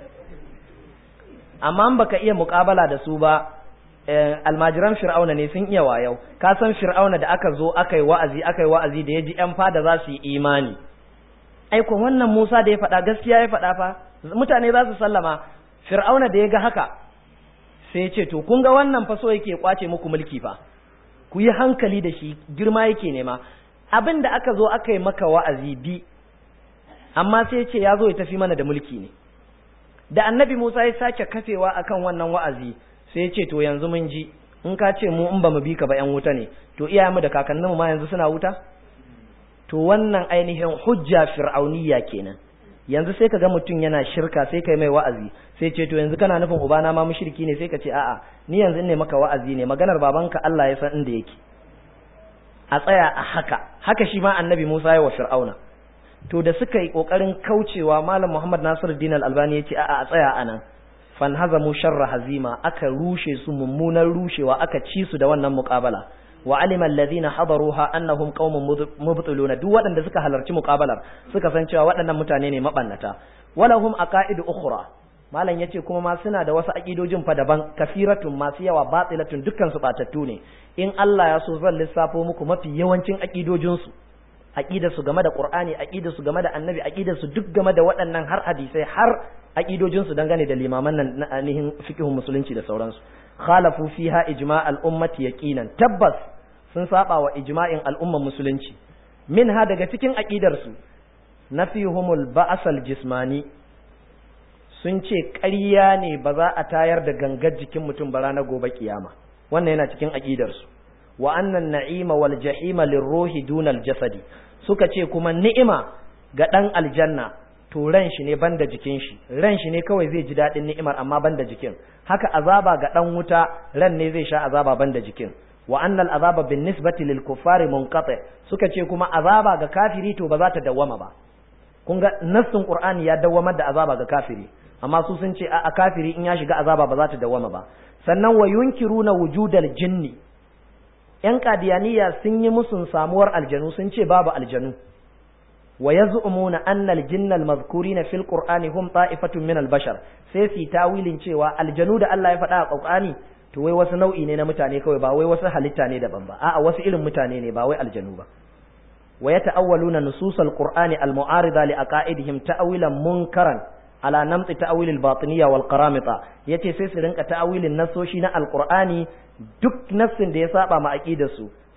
amma in baka iya muƙabala da su ba almajiran fir'auna ne sun iya wayau ka san fir'auna da aka zo aka yi wa'azi aka yi wa'azi da ya ji yan fada za su yi imani aiko wannan musa da ya faɗa gaskiya ya faɗa fa mutane za su sallama fir'auna da ya ga haka sai ya ce to kun ga wannan fa so yake kwace muku mulki fa ku yi hankali da shi girma yake nema abin da aka zo aka yi maka wa'azi bi amma sai ya ce ya zo ya tafi mana da mulki ne da annabi musa ya sake kafewa akan wannan wa'azi sai ce to yanzu mun ji in ka ce mu in ba mu bi ka ba yan wuta ne to iyayenmu da kakanninmu ma yanzu suna wuta to wannan ainihin hujja fir'auniya kenan yanzu sai ka ga mutum yana shirka sai kai mai wa'azi sai ce to yanzu kana nufin ubana ma mushriki ne sai ka ce a'a ni yanzu ne maka wa'azi ne maganar babanka Allah ya san inda yake a tsaya a haka haka shi ma annabi Musa ya wa fir'auna to da suka yi kokarin kaucewa malam Muhammad Nasiruddin Al-Albani ya ce a'a a tsaya anan fanhazamu sharra hazima aka rushe su mummunan rushewa aka ci su da wannan muqabala wa alima alladhina hadaruha annahum qaumun mubtiluna duk waɗanda suka halarci muqabalar suka san cewa waɗannan mutane ne mabannata walahum aqaidu ukhra malam yace kuma ma suna da wasu aqidojin fa daban kafiratun masu yawa batilatun dukkan su batattu ne in Allah ya so zan lissafo muku mafi yawancin aqidojin su aqidar su game da Qur'ani aqidar su game da Annabi aqidar su duk game da waɗannan har hadisai har aqidojin su dangane da limaman nan na ainihin fiqhun musulunci da sauransu khalafu fiha ijma' al-ummati yaqinan tabbas sun saba wa ijma'in al'ummar musulunci minha daga cikin aqidar su nafihumul ba'as al-jismani sun ce ƙarya ne ba za a tayar da gangar jikin mutum ba ranar gobe kiyama wannan yana cikin aqidar su wa annan na'ima wal jahima lirruhi dunal jasadi suka ce kuma ni'ima ga dan aljanna to ran shi ne banda jikin shi ran shi ne kawai zai ji dadin ni'imar amma banda jikin haka azaba ga dan wuta ran ne zai sha azaba banda jikin wa annal azaba bin nisbati lil kuffari munqati suka ce kuma azaba ga kafiri to ba za ta dawwama ba kun ga nassin qur'ani ya dawwamar da azaba ga kafiri amma su sun ce a kafiri in ya shiga azaba ba za ta dawwama ba sannan wa yunkiruna wujudal jinni ‘yan kadiyaniya sun yi musun samuwar aljanu sun ce babu aljanu wa ya zu'umuna annal jinnal mazkurina fil qur'ani hum ta'ifatun min bashar sai su tawilin cewa aljanu da Allah ya faɗa a qur'ani to wai wasu nau'i ne na mutane kawai ba wai wasu halitta ne daban ba a'a wasu irin mutane ne ba wai aljanu ba wa yata'awwaluna nususal qur'ani al mu'arida li aqaidihim ta'wilan munkaran ala namti ta'wilil batiniyya wal qaramita yace sai su rinka ta'awilin nasoshi na alqur'ani duk nassin da ya saba ma aqidar su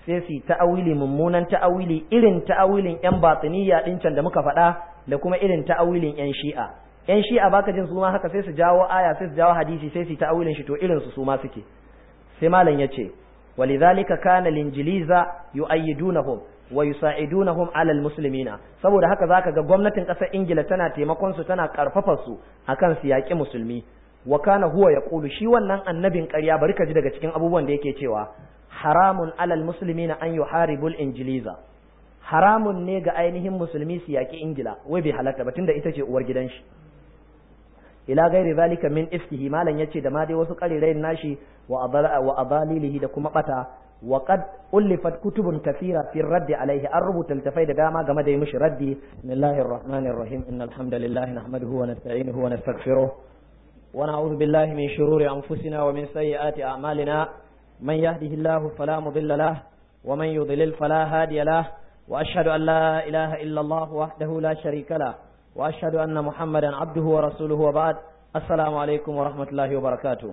sai su ta'awili mummunan ta'awili irin ta'awilin yan batiniya din can da muka faɗa da kuma irin ta'awilin yan shi'a yan shi'a baka jin su ma haka sai su jawo aya sai su jawo hadisi sai su ta'awilin shi to irin su su ma suke sai malam yace walidhalika kana linjiliza yu'ayyidunahum wa yusa'idunahum 'ala almuslimina saboda haka zaka ga gwamnatin ƙasar Ingila tana taimakon su tana karfafa su akan su yaƙi musulmi wa kana huwa yaqulu shi wannan annabin ƙarya bari ka ji daga cikin abubuwan da yake cewa haramun 'ala almuslimina an yuharibul injiliza haramun ne ga ainihin musulmi su yaƙi Ingila wai bai halatta ba tunda ita ce uwar gidan shi ila gairi zalika min ifkihi malan yace da ma dai wasu qarirayin nashi wa adala wa adalilihi da kuma bata wa qad ulifat kutubun kathira fi radd alaihi an rubuta littafai da dama game da yi mishi raddi bismillahir rahmanir rahim innal hamdalillah nahmaduhu wa nasta'inuhu wa nastaghfiruh wa na'udhu billahi min shururi anfusina wa min sayyiati a'malina man yahdihillahu fala mudilla lahu wa man yudlil fala hadiya lahu wa ashhadu an la ilaha illa allah wahdahu la sharika lahu وأشهد أن محمدا عبده ورسوله وبعد السلام عليكم ورحمة الله وبركاته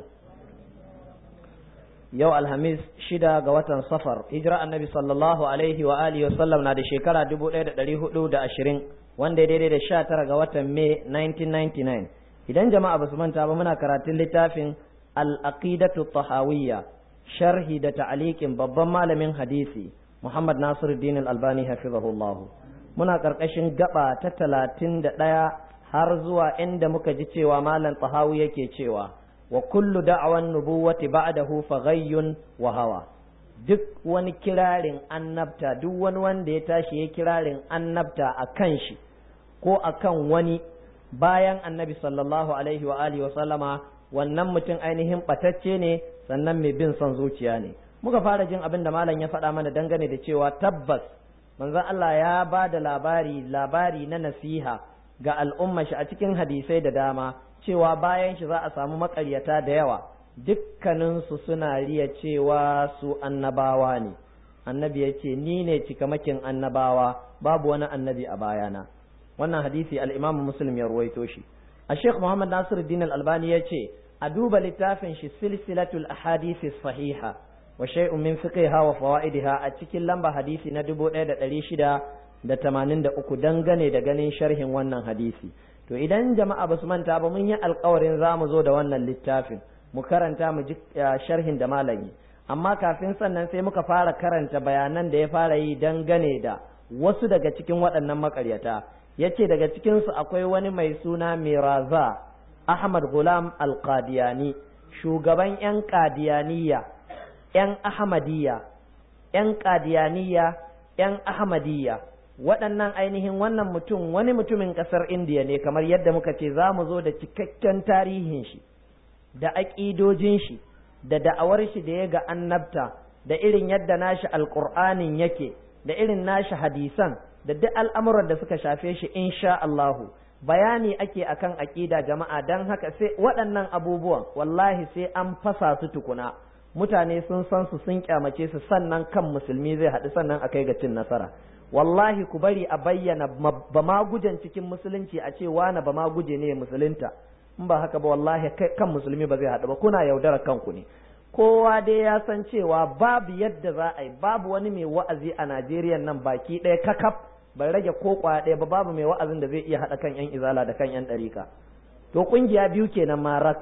yau alhamis shida ga watan safar hijira annabi sallallahu alaihi wa alihi wasallam na da shekara dubu ɗaya da ɗari hudu da ashirin wanda daidai da sha tara ga watan mai 1999 idan jama'a ba su manta ba muna karatun littafin al-aqidatu tahawiyya sharhi da ta'aliqin babban malamin hadisi muhammad nasiruddin al-albani hafizahullahu muna ƙarƙashin gaba ta talatin da ɗaya har zuwa inda muka ji cewa malam tahawi yake cewa wa kullu da'awan nubuwati ba'dahu faghayyun wa hawa duk wani kirarin annabta duk wani wanda ya tashi ya kirarin annabta a kan shi ko a kan wani bayan annabi sallallahu alaihi wa alihi wa sallama wannan mutum ainihin ɓatacce ne sannan mai bin son zuciya ne muka fara jin abin da malam ya faɗa mana dangane da cewa tabbas manzon Allah ya ba da labari labari na nasiha ga al'umma shi a cikin hadisai da dama cewa bayan shi za a samu makaryata da yawa dukkaninsu suna riya cewa su annabawa ne annabi ya ce ni ne cikamakin annabawa babu wani annabi a bayana wannan hadisi al'imam muslim ya ruwaito shi a sheikh muhammad nasiruddin al-albani ya ce a duba littafin shi silsilatul ahadisi sahiha wa shay'un min fiqhiha wa fawaidiha a cikin lamba hadisi na 1683 dangane da ganin sharhin wannan hadisi to idan jama'a basu manta ba mun yi alkawarin za mu zo da wannan littafin mu karanta mu ji sharhin da malami amma kafin sannan sai muka fara karanta bayanan da ya fara yi dangane da wasu daga cikin waɗannan makaryata yace daga cikinsu akwai wani mai suna miraza ahmad gulam alqadiyani shugaban 'yan qadiyaniya 'yan Ahmadiyya, ‘yan Ƙadiyaniya, ‘yan Ahmadiyya, waɗannan ainihin wannan mutum wani mutumin ƙasar Indiya ne kamar yadda muka ce za mu zo da cikakken tarihin shi, da aƙidojin shi, da da'awar shi da ya ga annabta, da irin yadda nashi alƙur'anin yake, da irin nashi hadisan, da duk al'amuran da suka shafe shi insha Allahu. Bayani ake akan aƙida jama'a don haka sai waɗannan abubuwan wallahi sai an fasa su tukuna. mutane sun san su sun kyamace su sannan kan musulmi zai haɗu sannan a kai ga cin nasara wallahi ku bari a bayyana ba ma gujen cikin musulunci a ce wani ba ma guje ne musulunta in ba haka ba wallahi kan musulmi ba zai haɗu ba kuna yaudara kanku ne kowa dai ya san cewa babu yadda za a yi babu wani mai wa'azi a Najeriya nan baki ɗaya kakaf bai rage ko kwaya ɗaya ba babu mai wa'azin da zai iya haɗa kan 'yan izala da kan 'yan ɗarika to ƙungiya biyu kenan marak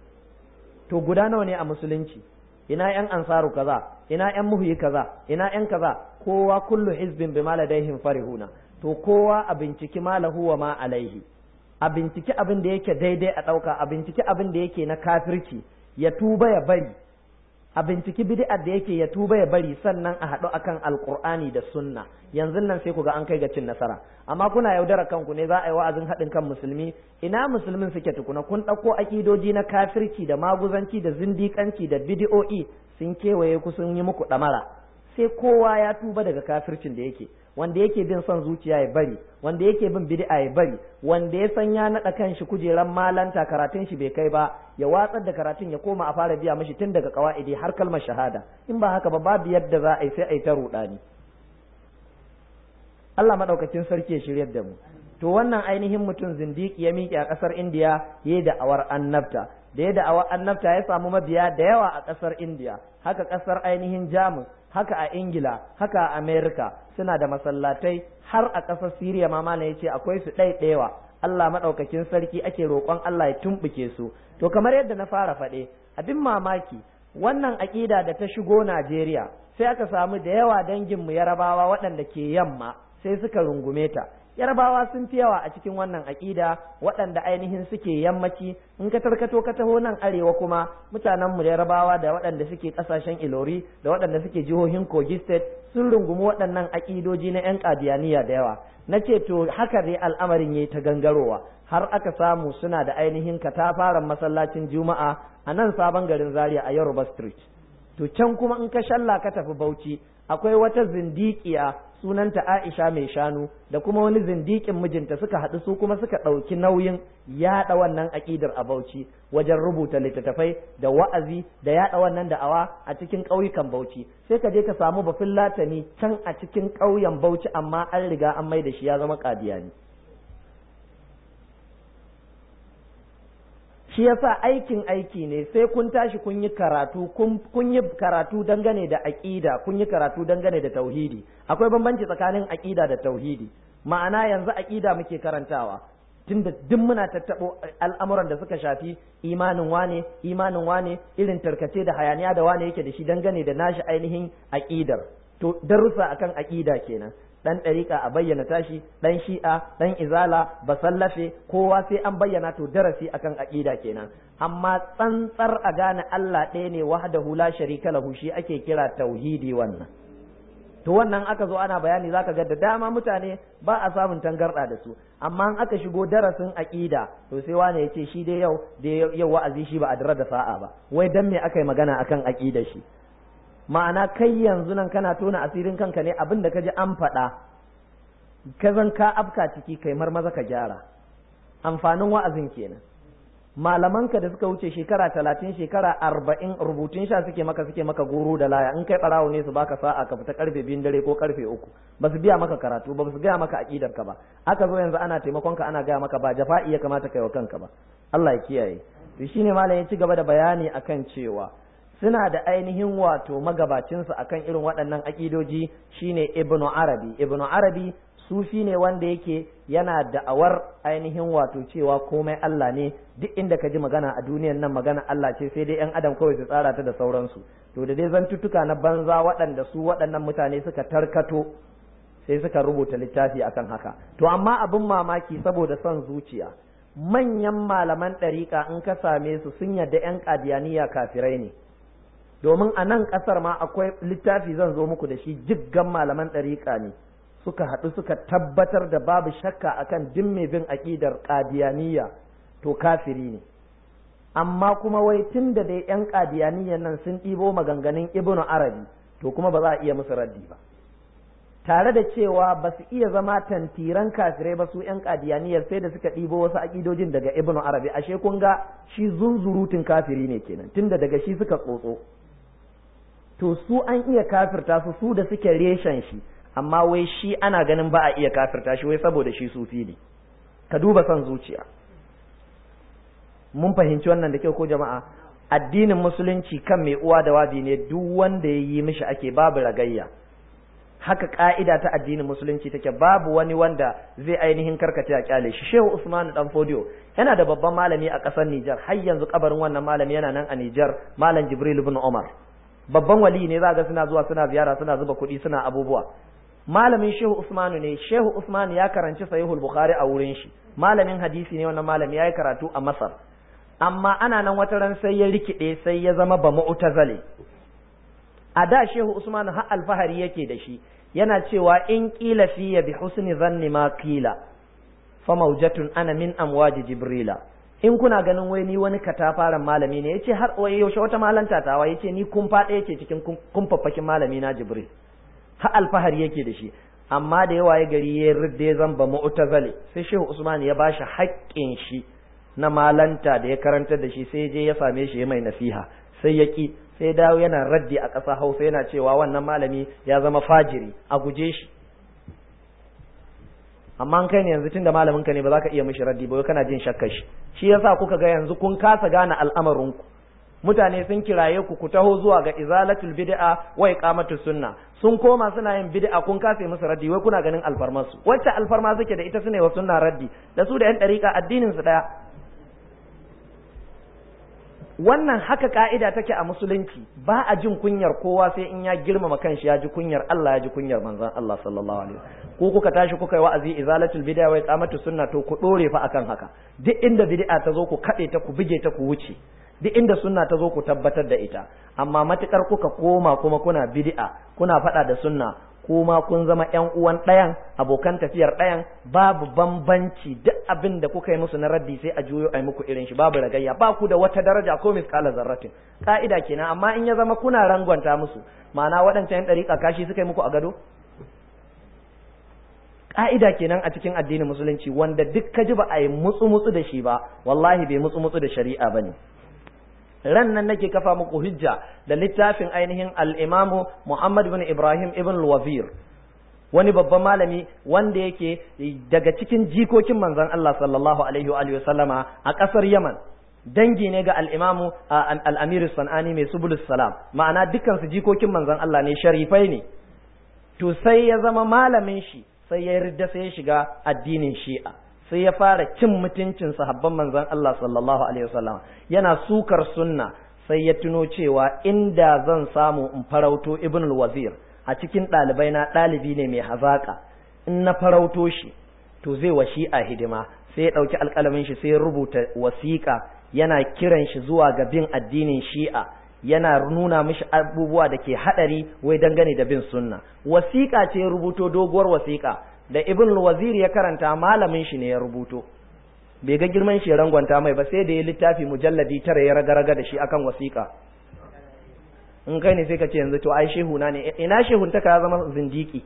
to guda nawa ne a musulunci ina yan ansaru kaza ina yan muhyi kaza ina yan kaza kowa kullu hizbin bima ladaihim farihuna to kowa a binciki malahu wa ma alaihi a binciki abin da yake daidai a ɗauka a binciki abin da yake na kafirci ya tuba ya bari a binciki bid'ar da yake ya tuba ya bari sannan a haɗu akan alqur'ani da sunna yanzu nan sai ku ga an kai ga cin nasara amma kuna yaudara kanku ne za a yi wa'azin haɗin kan musulmi ina musulmin suke tukuna kun ɗauko akidoji na kafirci da maguzanci da zindiƙanci da bid'o'i sun kewaye ku sun yi muku ɗamara sai kowa ya tuba daga kafircin da yake wanda yake bin son zuciya ya bari wanda yake bin bid'a ya bari wanda ya san ya naɗa kanshi kujeran malanta karatun shi bai kai ba ya watsar da karatun ya koma a fara biya mishi tun daga kawaidi har kalmar shahada in ba haka ba babu yadda za a yi sai a yi ta ruɗani Allah madaukakin sarki ya shiryar da mu to wannan ainihin mutum zindiki ya miƙe a ƙasar indiya ya yi da'awar annabta da ya da'awar annabta ya samu mabiya da yawa a ƙasar indiya haka ƙasar ainihin jamus haka a ingila haka a amerika suna da masallatai har a ƙasar siriya ma malam ya ce akwai su ɗaiɗewa allah maɗaukakin sarki ake roƙon allah ya tumɓuke su to kamar yadda na fara faɗe abin mamaki wannan aƙida da ta shigo najeriya sai aka samu da yawa danginmu yarabawa waɗanda ke yamma sai suka rungume ta yarbawa sun fi yawa a cikin wannan aƙida waɗanda ainihin suke yammaci in ka tarkato ka taho nan arewa kuma mutanen mu yarbawa da waɗanda suke ƙasashen ilori da waɗanda suke jihohin kogi state sun rungumi waɗannan aƙidoji na 'yan ƙadiyaniya da yawa na ce to haka dai al'amarin yayi ta gangarowa har aka samu suna da ainihin katafaren masallacin juma'a a nan sabon garin zaria a yoruba street to can kuma in ka shalla ka tafi bauchi akwai wata zindiƙiya sunanta Aisha mai shanu da kuma wani zindikin mijinta suka haɗu su kuma suka ɗauki nauyin yaɗa wannan aƙidar a Bauchi wajen rubuta littattafai da wa'azi da yaɗa wannan da'awa a cikin ƙauyukan Bauchi sai ka je ka samu bafin latani can a cikin ƙauyen Bauchi amma an riga an mai da shi ya zama ƙadiyani. shi yasa aikin aiki ne sai kun tashi kun yi karatu kun yi karatu dangane da aqida kun yi karatu dangane da tauhidi akwai bambanci tsakanin aqida da tauhidi ma'ana yanzu aqida muke karantawa tunda duk muna tattabo al'amuran da suka shafi imanin wane imanin wane irin tarkace da hayaniya da wane yake da shi dangane da nashi ainihin aqidar to darussa akan aqida kenan dan ɗariƙa a bayyana tashi dan shi'a dan izala basallafe kowa sai an bayyana to darasi akan aƙida kenan amma tsantsar a gane Allah ɗaya ne wahdahu la sharika lahu shi ake kira tauhidi wannan to wannan aka zo ana bayani zaka ga da dama mutane ba a samun tangarɗa da su amma in aka shigo darasin aƙida to sai wane ya ce shi dai yau da yau wa'azi shi ba a dara da sa'a ba wai dan me aka yi magana akan aƙida shi ma'ana kai yanzu nan kana tona asirin kanka ne abin da ka ji an faɗa ka zan ka afka ciki kai marmaza ka gyara amfanin wa'azin kenan malamanka da suka wuce shekara talatin shekara arba'in rubutun sha suke maka suke maka goro da laya in kai ɓarawo ne su baka sa'a ka fita karfe biyun dare ko karfe uku ba su biya maka karatu ba su gaya maka aƙidar ka ba aka zo yanzu ana taimakon ka ana gaya maka ba jafa'i ya kamata kai wa kanka ba Allah ya kiyaye to shine malam ya ci gaba da bayani akan cewa suna da ainihin wato magabacinsu akan irin waɗannan aƙidoji shine ibnu arabi ibnu arabi sufi ne wanda yake yana da'awar ainihin wato cewa komai Allah ne duk inda ka ji magana a duniyan nan magana Allah ce sai dai yan adam kawai su tsara ta da sauransu to da dai zantuttuka na banza waɗanda su waɗannan mutane suka tarkato sai suka rubuta littafi akan haka to amma abin mamaki saboda son zuciya manyan malaman ɗariƙa in ka same su sun yadda 'yan ƙadiyaniya kafirai ne domin a nan ƙasar ma akwai littafi zan zo muku da shi jiggan malaman ɗariƙa ne suka haɗu suka tabbatar da babu shakka akan duk mai bin aƙidar ƙadiyaniya to kafiri ne amma kuma wai tun da dai 'yan ƙadiyaniyan nan sun ɗibo maganganun ibnu arabi to kuma ba za a iya musu raddi ba tare da cewa ba su iya zama tantiran kafirai ba su 'yan ƙadiyaniyar sai da suka ɗibo wasu aƙidojin daga ibnu arabi ashe kun ga shi zunzurutun kafiri ne kenan tunda daga shi suka tsotso to su an iya kafirta su su da suke reshen shi amma wai shi ana ganin ba a iya kafirta shi wai saboda shi sufi ne ka duba son zuciya mun fahimci wannan da kyau ko jama'a addinin musulunci kan mai uwa da wabi ne duk wanda ya yi mishi ake babu ragayya haka ka'ida ta addinin musulunci take babu wani wanda zai ainihin karkace a kyale shi shehu usman dan fodiyo yana da babban malami a ƙasar Nijar har yanzu kabarin wannan malami yana nan a Nijar malam Jibril ibn Umar babban wali ne za ga suna zuwa suna ziyara suna zuba kuɗi suna abubuwa malamin shehu usmanu ne shehu usman ya karanci sahihul bukhari a wurin shi malamin hadisi ne wannan malami ya yi karatu a masar amma ana nan wata ran sai ya rikide sai ya zama ba mu'tazale a da shehu usman har alfahari yake da shi yana cewa in qila fi bi husni zanni ma qila fa mawjatun ana min amwaji jibrila in kuna ganin wai ni wani katafaren malami ne yace har wai yaushe wata malanta tawa yace ni kun faɗa yake cikin kumfaffakin malami na jibril har alfahari yake da shi amma da yawa ya gari ya ridda ya zamba mu'tazali sai shehu usman ya bashi haƙƙin shi na malanta da ya karantar da shi sai je ya same shi ya mai nasiha sai ya ki sai dawo yana raddi a ƙasa hausa yana cewa wannan malami ya zama fajiri a guje shi amma an kai ne yanzu tunda malamin ka ne ba za ka iya mishi raddi ba kana jin shakkar shi shi yasa kuka ga yanzu kun kasa gane al'amarin ku mutane sun kiraye ku ku taho zuwa ga izalatul bid'a wa iqamatus sunna sun koma suna yin bid'a kun kase musu raddi wai kuna ganin alfarma su wacce alfarma suke da ita sune wa sunna raddi da su da yan dariƙa addinin su daya wannan haka ka'ida take a musulunci ba a jin kunyar kowa sai in ya girmama kanshi ya ji kunyar Allah ya ji kunyar manzon Allah sallallahu alaihi wasallam ko kuka tashi kuka yi wa'azi izalatul bid'a wa iqamatus sunna to ku dore fa akan haka duk inda bid'a ta zo ku kade ta ku bige ta ku wuce duk inda sunna ta zo ku tabbatar da ita amma matukar kuka koma kuma kuna bid'a kuna faɗa da sunna kuma kun zama ƴan uwan ɗayan abokan tafiyar ɗayan babu bambanci duk abin da kuka yi musu na raddi sai a juyo a muku irin shi babu ragayya ba ku da wata daraja ko miskala zarratin ka'ida kenan amma in ya zama kuna rangwanta musu ma'ana waɗancan ƴan ɗariƙa kashi suka yi muku a gado ka'ida kenan a cikin addinin musulunci wanda duk ka ji ba a yi mutsu mutsu da shi ba wallahi bai mutsu mutsu da shari'a bane ran nan nake kafa muku hujja da littafin ainihin al-imamu Muhammad ibn Ibrahim ibn al-Wazir wani babban malami wanda yake daga cikin jikokin manzon Allah sallallahu alaihi wa sallama a ƙasar Yaman dangi ne ga al-imamu al-Amir Sanani mai subulus salam ma'ana dukkan su jikokin manzon Allah ne sharifai ne to sai ya zama malamin shi sai ya yarda sai ya shiga addinin Shi'a sai ya fara cin mutuncin sahabban manzon Allah sallallahu alaihi wasallam yana sukar sunna sai ya tuno cewa inda zan samu in farauto ibn al-wazir a cikin ɗalibai na ɗalibi ne mai hazaka in na farauto shi to zai wa shi'a hidima sai ya ɗauki alƙalamin shi sai ya rubuta wasiƙa yana kiran shi zuwa ga bin addinin shi'a yana nuna mishi abubuwa da ke haɗari wai dangane da bin sunna wasiƙa ce rubuto doguwar wasiƙa da ibn wazir ya karanta malamin shi ne ya rubuto bai ga girman shi rangwanta mai ba sai da ya littafi mujalladi tara ya raga-raga da shi akan wasiƙa in kai ne sai ka ce yanzu to ai shehu na ne ina shehun ta ka zama zindiki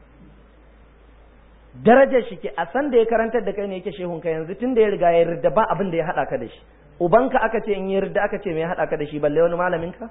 darajar shi ke a san da ya karantar da kai ne yake shehun ka yanzu tun da ya riga ya yarda ba abin da ya haɗa ka da shi ubanka aka ce in ya yarda aka ce me ya haɗa ka da shi balle wani malamin ka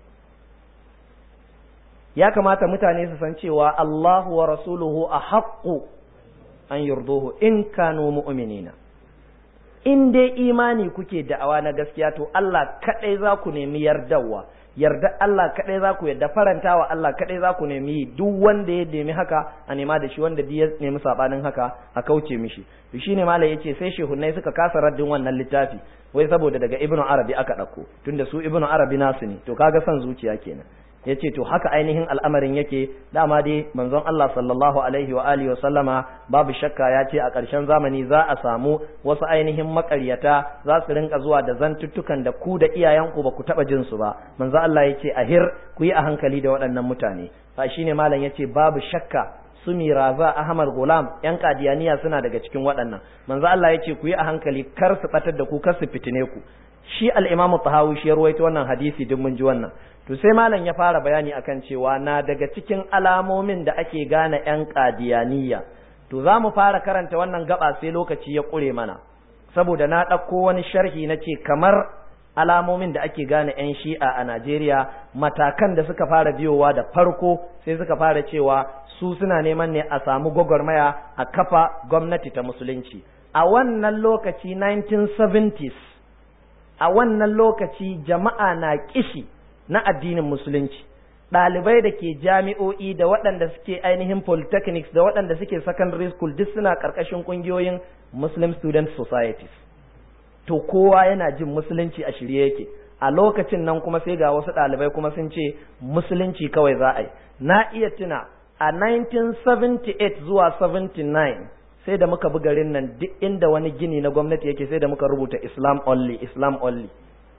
ya kamata mutane su san cewa Allahu wa rasuluhu a haƙƙu an yurduhu in kanu mu'minina in dai imani kuke da'awa na gaskiya to Allah kaɗai za ku nemi yardawa yarda Allah kaɗai za ku yarda farantawa Allah kaɗai za ku nemi duk wanda ya nemi haka a nema da shi wanda ya nemi sabanin haka a kauce mishi to shine malai yace sai shehunnai suka kasa raddin wannan littafi wai saboda daga ibnu arabi aka ɗauko tunda su ibnu arabi nasu ne to kaga son zuciya kenan ya ce to haka ainihin al'amarin yake dama dai manzon Allah sallallahu alaihi wa alihi wa sallama babu shakka ya ce a ƙarshen zamani za a samu wasu ainihin makaryata za su rinka zuwa da zantuttukan da ku da iyayenku ba ku taɓa jin su ba manzon Allah ya ce ahir ku yi a hankali da waɗannan mutane fa shine malam ya ce babu shakka su miraza ahmad gulam yan kadiyaniya suna daga cikin waɗannan manzo Allah ya ce ku yi a hankali kar su batar da ku kar su fitine ku shi al-imam tahawi shi ya ruwaito wannan hadisi duk mun ji wannan to sai malam ya fara bayani akan cewa na daga cikin alamomin da ake gane yan kadiyaniya to za mu fara karanta wannan gaba sai lokaci ya ƙure mana saboda na ɗauko wani sharhi na ce kamar alamomin da ake gane 'yan shi'a a Najeriya matakan da suka fara biyowa da farko sai suka fara cewa su suna neman ne a samu gwagwarmaya a kafa gwamnati ta musulunci a wannan lokaci 1970s a wannan lokaci jama'a na kishi na addinin musulunci ɗalibai da ke jami'o'i da waɗanda suke ainihin polytechnics da waɗanda suke secondary school duk suna ƙarƙashin ƙungiyoyin muslim student societies to kowa yana jin musulunci a shirye yake a lokacin nan kuma sai ga wasu ɗalibai kuma sun ce musulunci kawai za a yi na iya tuna a 1978 zuwa 79 sai da muka bi garin nan duk inda wani gini na gwamnati yake sai da muka rubuta islam only islam only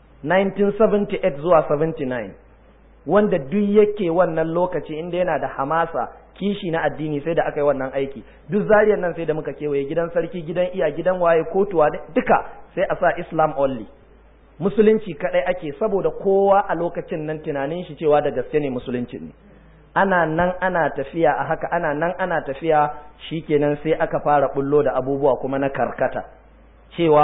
1978 zuwa 79 wanda duk yake wannan lokaci inda yana da hamasa kishi na addini sai da aka yi wannan aiki duk zariyar nan sai da muka kewaye gidan sarki gidan iya gidan waye kotuwa duka sai a sa islam only musulunci kadai ake saboda kowa a lokacin nan tunanin shi cewa da gaske ne musulunci ne ana nan ana tafiya a haka ana nan ana tafiya shikenan sai aka fara bullo da abubuwa kuma na karkata cewa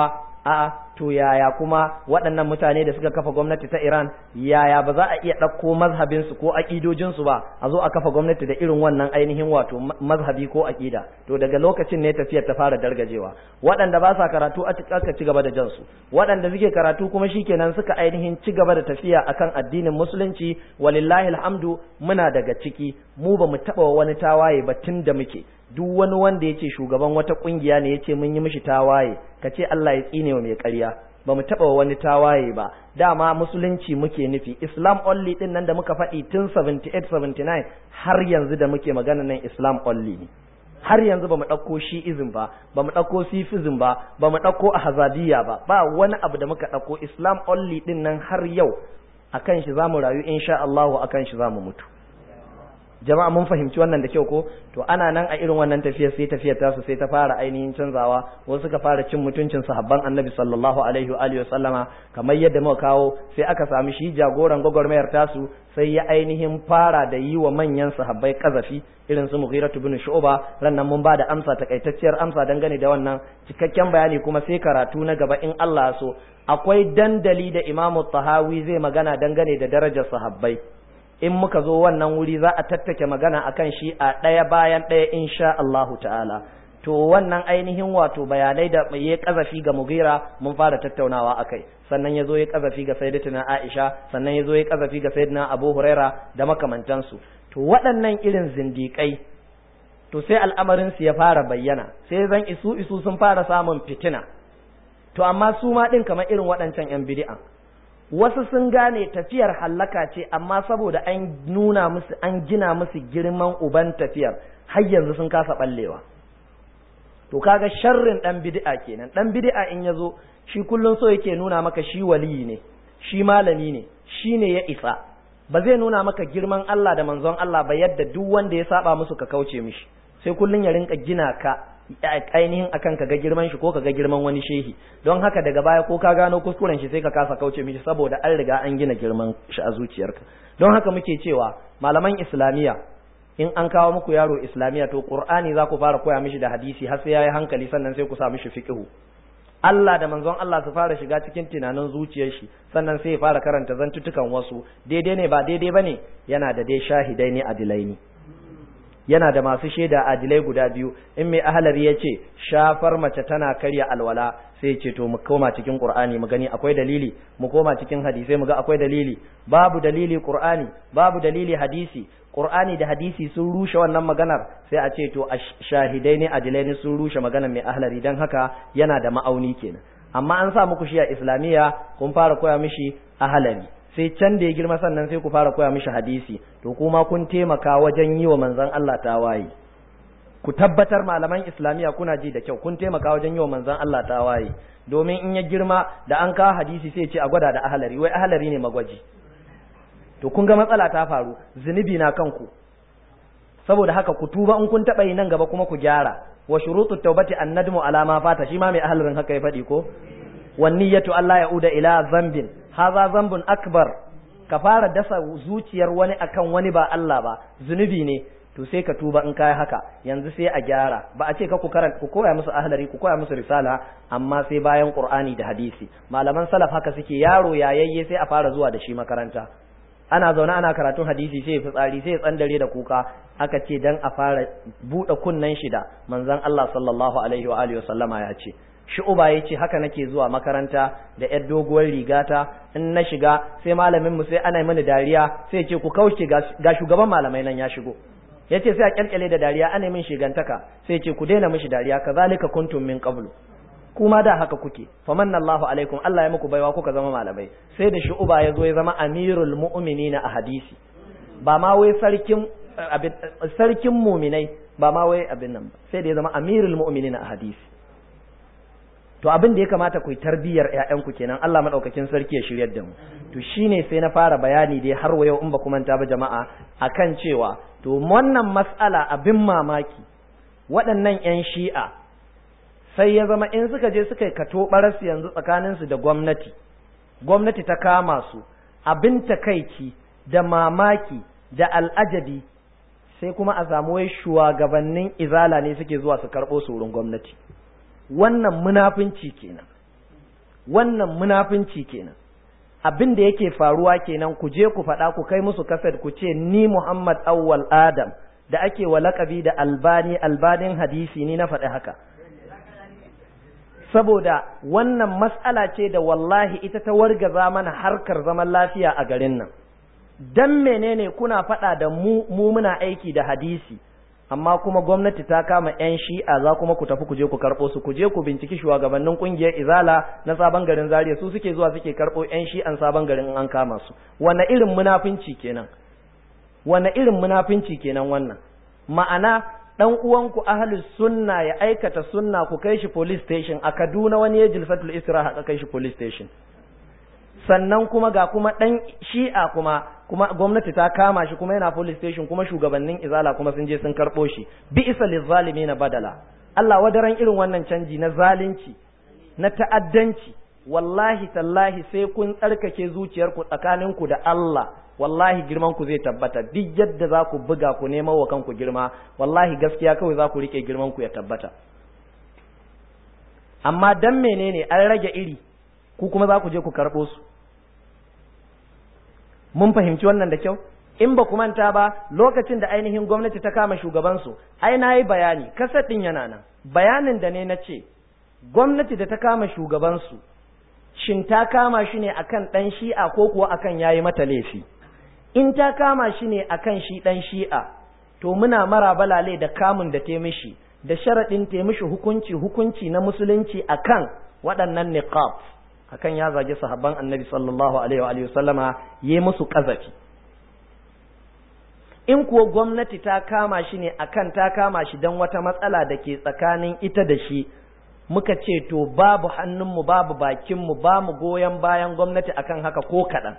a'a to yaya kuma waɗannan mutane da suka kafa gwamnati ta Iran yaya ba za a iya ɗauko mazhabinsu ko aƙidojinsu ba a zo a kafa gwamnati da irin wannan ainihin wato mazhabi ko aƙida to daga lokacin ne tafiyar ta fara dargajewa waɗanda ba sa karatu aka ci gaba da jansu waɗanda suke karatu kuma shikenan suka ainihin ci gaba da tafiya akan addinin musulunci walillahi alhamdu muna daga ciki mu ba mu taɓa wani tawaye ba tun da muke duk wani wanda ya ce shugaban wata kungiya ne ya ce mun yi mishi tawaye ka ce Allah ya tsine wa mai ƙarya ba mu taɓa wani tawaye ba dama musulunci muke nufi islam only din nan da muka faɗi tun 78 79 har yanzu da muke magana nan islam only ne har yanzu ba mu ɗauko shi'izm ba ba mu ɗauko sifism ba ba mu ɗauko ahazadiyya ba ba wani abu da muka ɗauko islam only din nan har yau akan shi za mu rayu insha Allah akan shi za mu mutu jama'a mun fahimci wannan da kyau ko to ana nan a irin wannan tafiyar sai tafiyar tasu sai ta fara ainihin canzawa wasu suka fara cin mutuncin sahabban annabi sallallahu alaihi wa alihi sallama kamar yadda muka kawo sai aka sami shi jagoran gwagwarmayar tasu sai ya ainihin fara da yi wa manyan sahabbai kazafi irin su Mughiratu bin Shu'ba rannan mun bada amsa takaitacciyar amsa dangane da wannan cikakken bayani kuma sai karatu na gaba in Allah so akwai dandali da Imam Tahawi zai magana dangane da darajar sahabbai in muka zo wannan wuri za a tattake magana akan shi a ɗaya bayan ɗaya insha Allahu ta'ala to wannan ainihin wato bayanai da ya kazafi ga Mughira mun fara tattaunawa akai sannan ya zo ya kazafi ga Sayyidatuna Aisha sannan ya zo ya kazafi ga Sayyidina Abu Huraira da makamantansu to waɗannan irin zindiƙai to sai al'amarin su ya fara bayyana sai zan isu isu sun fara samun fitina to amma su ma din kamar irin waɗancan yan bid'a wasu sun gane tafiyar hallaka ce amma saboda an nuna musu an gina musu girman uban tafiyar har yanzu sun kasa ballewa to kaga sharrin dan bid'a kenan dan bid'a in yazo shi kullun so yake nuna maka shi waliyi ne shi malami ne shi ne ya isa ba zai nuna maka girman Allah da manzon Allah ba yadda duk wanda ya saba musu ka kauce mishi sai kullun ya rinka gina ka ainihin akan ka ga girman shi ko ka ga girman wani shehi don haka daga baya ko ka gano kuskuren shi sai ka kasa kauce mishi saboda an riga an gina girman shi a zuciyarka don haka muke cewa malaman islamiya in an kawo muku yaro islamiya to qur'ani za ku fara koya mishi da hadisi har sai yayi hankali sannan sai ku sa mishi fiqhu Allah da manzon Allah su fara shiga cikin tunanin zuciyar shi sannan sai ya fara karanta zantutukan wasu daidai ne ba daidai bane yana da dai shahidai ne adilai ne yana da masu shaida adilai guda biyu in mai ahalari ya ce shafar mace tana karya alwala sai ce to mu koma cikin qur'ani mu gani akwai dalili mu koma cikin hadisai mu ga akwai dalili babu dalili qur'ani babu dalili hadisi qur'ani da hadisi sun rushe wannan maganar sai a ce to shahidai ne adilai ne sun rushe maganar mai ahalari dan haka yana da ma'auni kenan amma an sa muku shi a islamiyya kun fara koya mishi ahalari sai can da ya girma sannan sai ku fara koya mishi hadisi to kuma kun taimaka wajen yi wa manzon Allah tawaye ku tabbatar malaman islamiya kuna ji da kyau kun taimaka wajen yi wa manzon Allah tawaye domin in ya girma da an kawo hadisi sai ce a gwada da ahalari wai ahalari ne magwaji to kun ga matsala ta faru zunubi na kanku saboda haka ku tuba in kun taɓa yi nan gaba kuma ku gyara wa shurutu taubati annadmu ala ma fata shi ma mai ahalarin haka ya faɗi ko wan niyyatu Allah ya'uda ila zambin haza zambun akbar ka fara dasa zuciyar wani akan wani ba Allah ba zunubi ne to sai ka tuba in kai haka yanzu sai a gyara ba a ce ka ku karanta ku koya musu ahlari ku koya musu risala amma sai bayan qur'ani da hadisi malaman salaf haka suke yaro yayayye sai a fara zuwa da shi makaranta ana zaune ana karatun hadisi sai ya fitsari sai ya tsandare da kuka aka ce dan a fara buɗe kunnen shi da manzon Allah sallallahu alaihi wa alihi wasallama ya ce shu'uba ya ce haka nake zuwa makaranta da yar doguwar rigata in na shiga sai malamin mu sai ana mini dariya sai ce ku kauce ga shugaban malamai nan ya shigo ya ce sai a kyalkyale da dariya ana min shigantaka sai ce ku daina mishi dariya kazalika kuntum min qablu kuma da haka kuke famanna Allahu alaikum Allah ya muku baiwa kuka zama malamai sai da shu'uba ya zo ya zama amirul mu'minina a hadisi ba ma wai sarkin sarkin muminai ba ma wai abin nan ba sai da ya zama amirul mu'minina a hadisi to abin da ya kamata ku yi tarbiyyar ƴaƴanku kenan Allah madaukakin sarki ya shiryar da mu to shine sai na fara bayani dai har wa yau in ba ku manta ba jama'a akan cewa to wannan mas'ala abin mamaki waɗannan ƴan shi'a sai ya zama in suka je suka yi kato baras yanzu tsakanin su da gwamnati gwamnati ta kama su abin takaici da mamaki da al'ajabi sai kuma a samu wai shugabannin izala ne suke zuwa su karɓo su wurin gwamnati wannan munafunci kenan wannan munafunci kenan abin da yake faruwa kenan ku je ku faɗa ku kai musu kaset ku ce ni Muhammad Awwal Adam da ake wa laƙabi da albani albanin hadisi ni na faɗi haka saboda wannan mas'ala ce da wallahi ita ta wargaza mana harkar zaman lafiya a garin nan dan menene kuna faɗa da mu mu muna aiki da hadisi amma kuma gwamnati ta kama yan shi'a za kuma ku tafi ku je ku karɓo su ku je ku binciki shugabannin kungiyar izala na sabon garin zaria su suke zuwa suke karɓo yan shi'an sabon garin in an kama su wanne irin munafinci kenan wanne irin munafinci kenan wannan ma'ana dan uwanku ahlus sunna ya aikata sunna ku kai shi police station a Kaduna wani ya jilfatul istiraha ka kai shi police station sannan kuma ga kuma dan shi'a kuma kuma gwamnati ta kama shi kuma yana police station kuma shugabannin izala kuma sun je sun karbo shi bi isa na badala Allah wadaran irin wannan canji na zalunci na ta'addanci wallahi tallahi sai kun tsarkake zuciyarku tsakaninku da Allah wallahi girman ku zai tabbata duk yadda za ku buga ku nemo wa kanku girma wallahi gaskiya kawai za ku rike girman ku ya tabbata amma dan menene an rage iri ku kuma za ku je ku karɓo su mun fahimci wannan da kyau in ba ku manta ba lokacin da ainihin gwamnati ta kama shugabansu ai na yi bayani kasar ɗin yana nan bayanin da ne na ce gwamnati da ta kama shugabansu shin ta kama shi ne akan ɗan shi'a ko kuwa akan yayi mata laifi in ta kama shi ne akan shi ɗan shi'a to muna mara balale da kamun da ta mishi da sharaɗin ta mishi hukunci hukunci na musulunci akan waɗannan niqab akan ya zage sahabban annabi sallallahu alaihi wa sallama yi musu kazafi in kuwa gwamnati ta kama shi ne akan ta kama shi don wata matsala da ke tsakanin ita da shi muka ce to babu hannunmu babu bakinmu ba mu goyon bayan gwamnati akan haka ko kaɗan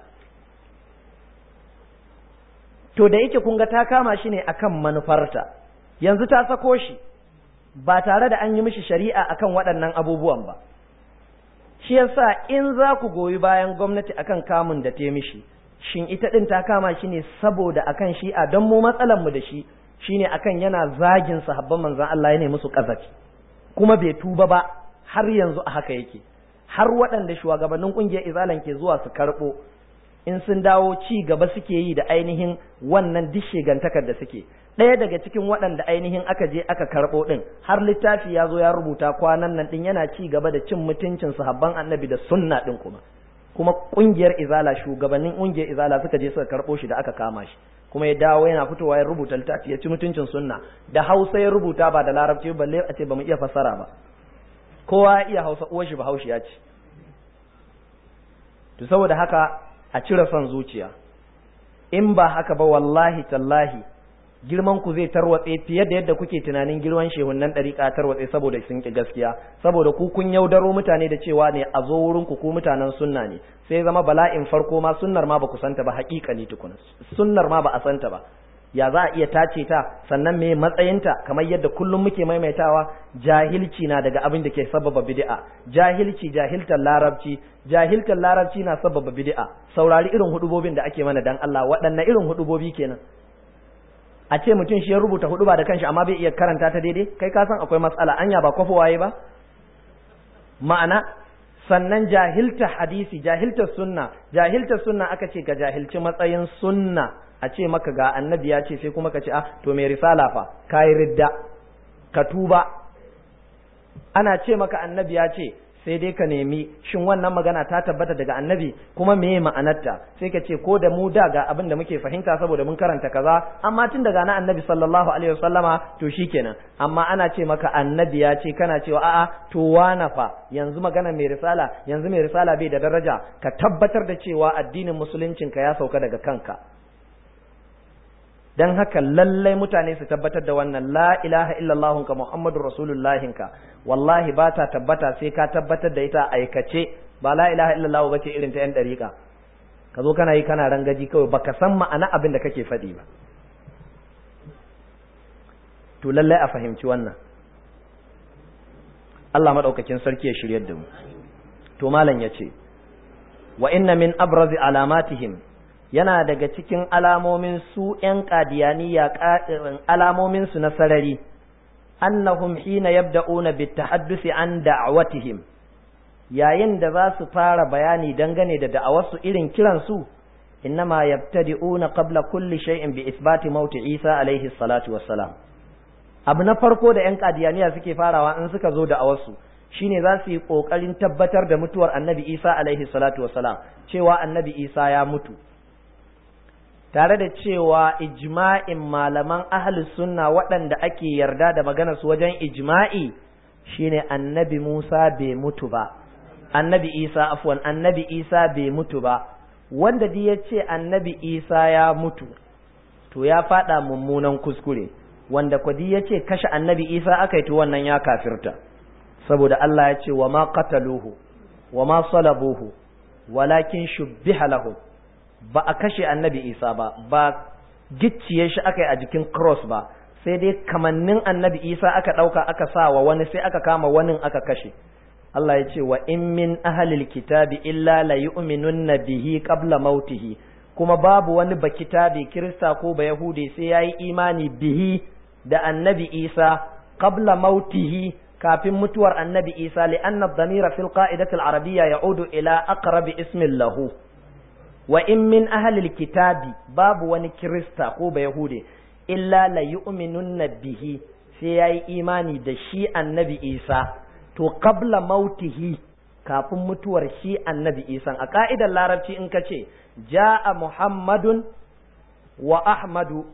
to da yake kun ga ta kama shi ne akan manufarta yanzu ta sako shi ba tare da an yi mishi shari'a akan waɗannan abubuwan ba shi yasa in za ku goyi bayan gwamnati akan kamun da ta mishi shin ita ɗin ta kama shi ne saboda akan shi'a don mu matsalan mu da shi shine akan yana zagin sahabban manzon Allah ya ne musu kazafi kuma bai tuba ba har yanzu a haka yake har waɗanda shugabannin ƙungiyar izalan ke zuwa su karɓo in sun dawo ci gaba suke yi da ainihin wannan dishegantakar da suke ɗaya daga cikin waɗanda ainihin aka je aka karɓo ɗin har littafi ya zo ya rubuta kwanan nan ɗin yana ci gaba da cin mutuncin sahabban annabi da sunna ɗin kuma kuma ƙungiyar izala shugabannin ƙungiyar izala suka je suka karɓo shi da aka kama shi kuma ya dawo yana fitowa ya rubuta littafi ya ci mutuncin sunna da hausa ya rubuta ba da larabci balle a ce ba mu iya fassara ba kowa ya iya hausa uwar shi bahaushe ya ce to saboda haka a cire son zuciya in ba haka ba wallahi tallahi girman ku zai tarwatse fiye da yadda kuke tunanin girman shehunnan ɗariƙa tarwatse saboda sun ki gaskiya saboda ku kun yaudaro mutane da cewa ne a zo wurin ku ku mutanen sunna ne sai zama bala'in farko ma sunnar ma ba ku santa ba haƙiƙa ne tukuna sunnar ma ba a santa ba ya za a iya tace ta sannan me matsayinta kamar yadda kullum muke maimaitawa jahilci na daga abin da ke sababa bid'a jahilci jahiltar larabci jahiltar larabci na sababa bid'a saurari irin hudubobin da ake mana dan Allah waɗanne irin hudubobi kenan a ce mutum shi ya rubuta hudu ba da kanshi amma bai iya karanta ta daidai kai ka san akwai matsala anya ba kwafa waye ba ma'ana sannan jahilta hadisi jahilta sunna jahilta sunna aka ce ga jahilci matsayin sunna a ce maka ga annabi ya ce sai kuma ka ce ah to mai risala fa kai ridda ka tuba ana ce maka annabi ya ce sai dai ka nemi shin wannan magana ta tabbata daga annabi kuma meye ma'anarta sai ka ce ko da mu da ga abin da muke fahimta saboda mun karanta kaza amma tun daga na annabi sallallahu alaihi wasallama to shikenan amma ana ce maka annabi ya ce kana cewa a'a to wana fa yanzu magana mai risala yanzu mai risala bai da daraja ka tabbatar da cewa addinin musuluncin ka ya sauka daga kanka dan haka lallai mutane su tabbatar da wannan la ilaha illallah ka muhammadur rasulullahin ka wallahi ba ta tabbata sai ka tabbatar da ita aikace ba la ilaha illallah ba ce irin ta yan dariƙa ka zo kana yi kana rangaji kawai baka san ma'ana abin da kake faɗi ba to lallai a fahimci wannan Allah madaukakin sarki ya shiryar da mu to malam yace wa inna min abrazi alamatihim yana daga cikin alamomin su ‘yan ƙadiyaniya alamomin su na sarari, annahum hina yabda'una bitahaddusi an da'awatihim yayin da za su fara bayani dangane da da'awarsu irin kiransu innama yabtadi'una qabla kulli shay'in bi isbati mauti Isa alaihi salatu wassalam abu na farko da yan kadiyaniya suke farawa in suka zo da'awarsu shine za su yi kokarin tabbatar da mutuwar annabi Isa alaihi salatu wassalam cewa annabi Isa ya mutu tare da cewa ijma'in malaman ahli sunna waɗanda ake yarda da maganar su wajen ijma'i shine annabi Musa bai mutu ba annabi Isa afwan annabi Isa bai mutu ba wanda dai ya ce annabi Isa ya mutu to ya faɗa mummunan kuskure wanda kwadi ya ce kashe annabi Isa aka yi to wannan ya kafirta saboda Allah ya ce wa ma qataluhu wa ma salabuhu walakin shubbiha lahum ba a kashe annabi isa ba ba gicciye shi aka yi a jikin cross ba sai dai kamannin annabi isa aka ɗauka aka sa wa wani sai aka kama wani aka kashe Allah ya ce wa in min ahalil kitabi illa la yu'minunna bihi qabla mautihi kuma babu wani ba kitabi kirista ko ba yahudi sai yayi imani bihi da annabi isa qabla mautihi kafin mutuwar annabi isa li anna dhamira fil qa'idati al-arabiyya ya'udu ila aqrabi ismin lahu wa in min ahlil kitabi babu wani kirista ko ba yahude illa la yu'minunna bihi sai yayi imani da shi annabi isa to qabla mautihi kafin mutuwar shi annabi isa a ka'idar larabci in ka ce ja'a muhammadun wa ahmadu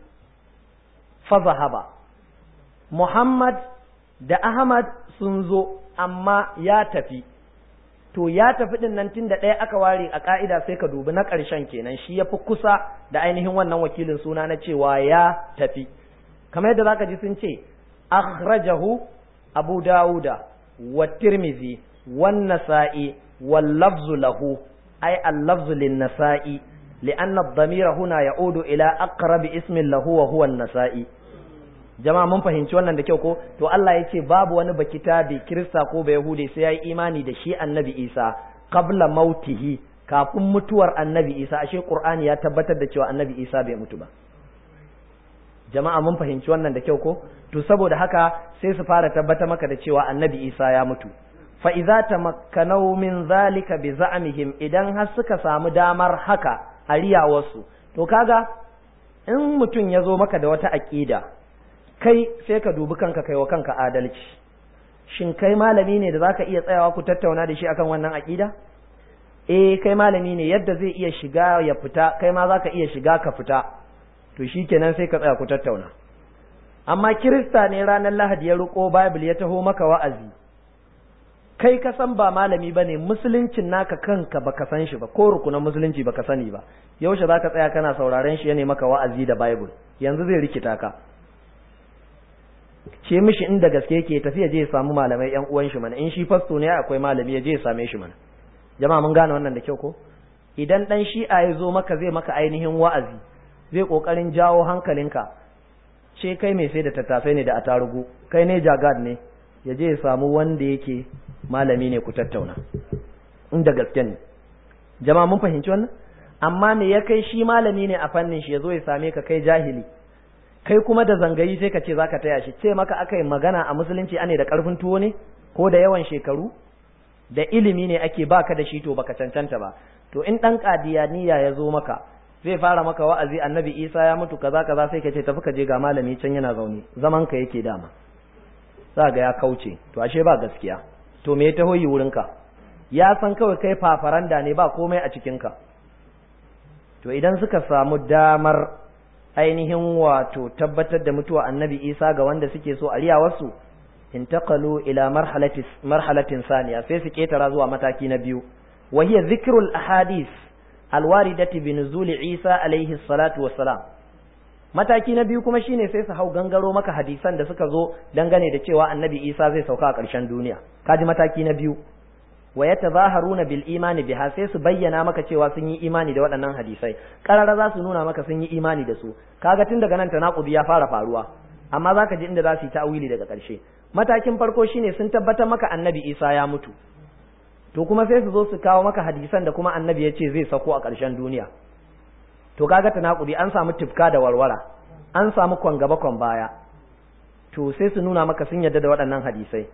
fa zahaba muhammad da ahmad sun zo amma ya tafi to ya tafi din nan tun da ɗaya aka ware a ƙa'ida sai ka dubi na ƙarshen kenan shi ya fi kusa da ainihin wannan wakilin suna na cewa ya tafi kamar yadda zaka ji sun ce akhrajahu abu dawuda wa tirmizi wan nasa'i wal lafzu lahu ay al lafzu lin nasa'i لأن الضمير هنا يعود إلى أقرب اسم له وهو النسائي jama'a mun fahimci wannan da kyau ko to Allah ya ce babu wani bakitabi kirista ko ba yahudi sai ya yi imani da shi annabi isa qabla mautihi kafin mutuwar annabi isa ashe qur'ani ya tabbatar da cewa annabi isa bai mutu ba jama'a mun fahimci wannan da kyau ko to saboda haka sai su fara tabbatar maka da cewa annabi isa ya mutu fa idza tamakkanau min zalika bi za'mihim idan har suka samu damar haka a riyawarsu to kaga in mutum ya zo maka da wata aƙida kai sai ka dubi kanka kai wa kanka adalci shin kai malami ne da zaka iya tsayawa ku tattauna da shi akan wannan aƙida eh kai malami ne yadda zai iya shiga ya fita kai ma zaka iya shiga ka fita to shikenan sai ka tsaya ku tattauna amma kirista ne ranar lahadi ya riko bible ya taho maka wa'azi kai ka san ba malami ba ne musuluncin naka kanka baka san shi ba ko rukunan musulunci baka sani ba yaushe zaka tsaya kana sauraren shi ya ne maka wa'azi da bible yanzu zai rikita ka ce mishi inda gaske yake tafiya je ya samu malamai yan uwan shi mana in shi fasto ne akwai malami ya je ya same shi mana jama'a mun gane wannan da kyau ko idan dan shi'a ya zo maka zai maka ainihin wa'azi zai kokarin jawo hankalinka ce kai mai sai da tattasai ne da atarugu kai ne jagad ne ya je ya samu wanda yake malami ne ku tattauna inda gaske ne jama'a mun fahimci wannan amma me ya kai shi malami ne a fannin shi ya zo ya same ka kai jahili kai kuma da zangayi sai ka ce zaka taya shi ce maka aka yi magana a musulunci ane da karfin tuwo ne ko da yawan shekaru da ilimi ne ake baka da shi to baka cancanta ba to in dan kadiyaniya ya zo maka zai fara maka wa'azi annabi isa ya mutu kaza kaza sai ka ce tafi ka je ga malami can yana zaune zaman ka yake dama za ga ya kauce to ashe ba gaskiya to me ya taho yi wurinka ya san kawai kai fafaranda ne ba komai a cikinka to idan suka samu damar ainihin wato tabbatar da mutuwa annabi isa ga wanda suke so a riyawarsu intaqalu ila marhalatis marhalatin saniya sai su ketara zuwa mataki na biyu wa hiya dhikrul ahadith alwaridati bi nuzuli isa alaihi salatu wassalam mataki na biyu kuma shine sai su hau gangaro maka hadisan da suka zo dangane da cewa annabi isa zai sauka a ƙarshen duniya kaji mataki na biyu wa yatazaharuna bil imani biha sai su bayyana maka cewa sun yi imani da waɗannan hadisai karara za su nuna maka sun yi imani da su kaga tun daga nan tanaqudi ya fara faruwa amma zaka ji inda za su yi ta'wili daga ƙarshe matakin farko shine sun tabbatar maka annabi isa ya mutu to kuma sai su zo su kawo maka hadisan da kuma annabi ya ce zai sako a ƙarshen duniya to kaga tanakudi an samu tifka da warwara an samu kwan gaba kwan baya to sai su nuna maka sun yadda da waɗannan hadisai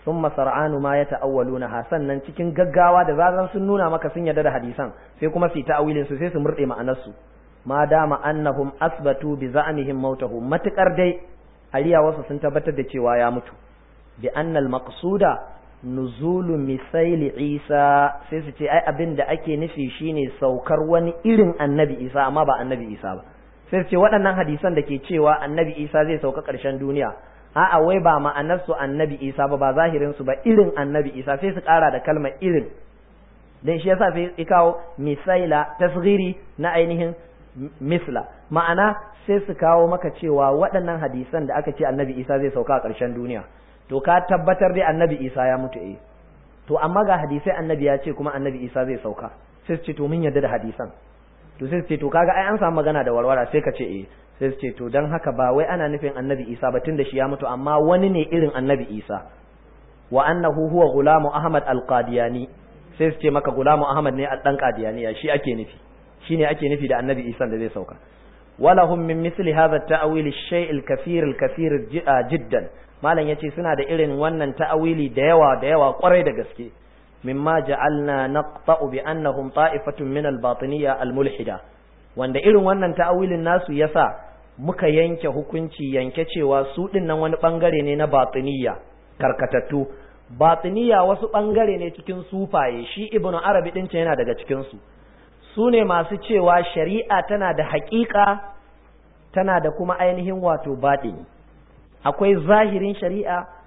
thumma sar'anu ma yata'awwaluna sannan cikin gaggawa da zazan sun nuna maka sun yarda da hadisan sai kuma su ta'awilin su sai su murde ma'anar su ma dama annahum asbatu bi za'mihim mautahu matukar dai aliya wasu sun tabbatar da cewa ya mutu bi annal maqsuda nuzulu misaili isa sai su ce ai abin da ake nufi shine saukar wani irin annabi isa amma ba annabi isa ba sai su ce waɗannan hadisan da ke cewa annabi isa zai sauka ƙarshen duniya a'a wai ba ma'anar su annabi isa ba ba zahirin su ba irin annabi isa sai su ƙara da kalmar irin dan shi yasa sai ya kawo misaila tasghiri na ainihin misla ma'ana sai su kawo maka cewa waɗannan hadisan da aka ce annabi isa zai sauka a ƙarshen duniya to ka tabbatar dai annabi isa ya mutu eh to amma ga hadisai annabi ya ce kuma annabi isa zai sauka sai su ce to mun yarda da hadisan to sai su ce to kaga ai an samu magana da warwara sai ka ce eh sai su ce to dan haka ba wai ana nufin annabi isa ba tun da shi ya mutu amma wani ne irin annabi isa wa annahu huwa gulamu ahmad al-qadiyani sai su ce maka gulamu ahmad ne dan qadiyani shi ake nufi shine ake nufi da annabi isa da zai sauka ولهم من مثل هذا التأويل الشيء الكثير الكثير جدا malam yace suna da irin wannan ta'awili da yawa da yawa kwarai da gaske mimma ja'alna naqta'u bi annahum ta'ifatun min al-batiniyya al-mulhida wanda irin wannan ta'awilin nasu yasa muka yanke hukunci yanke cewa su din nan wani bangare ne na batiniyya karkatattu batiniyya wasu bangare ne cikin sufaye shi ibnu arabi din yana daga cikin su su ne masu cewa shari'a tana da haƙiƙa tana da kuma ainihin wato baɗini akwai zahirin shari'a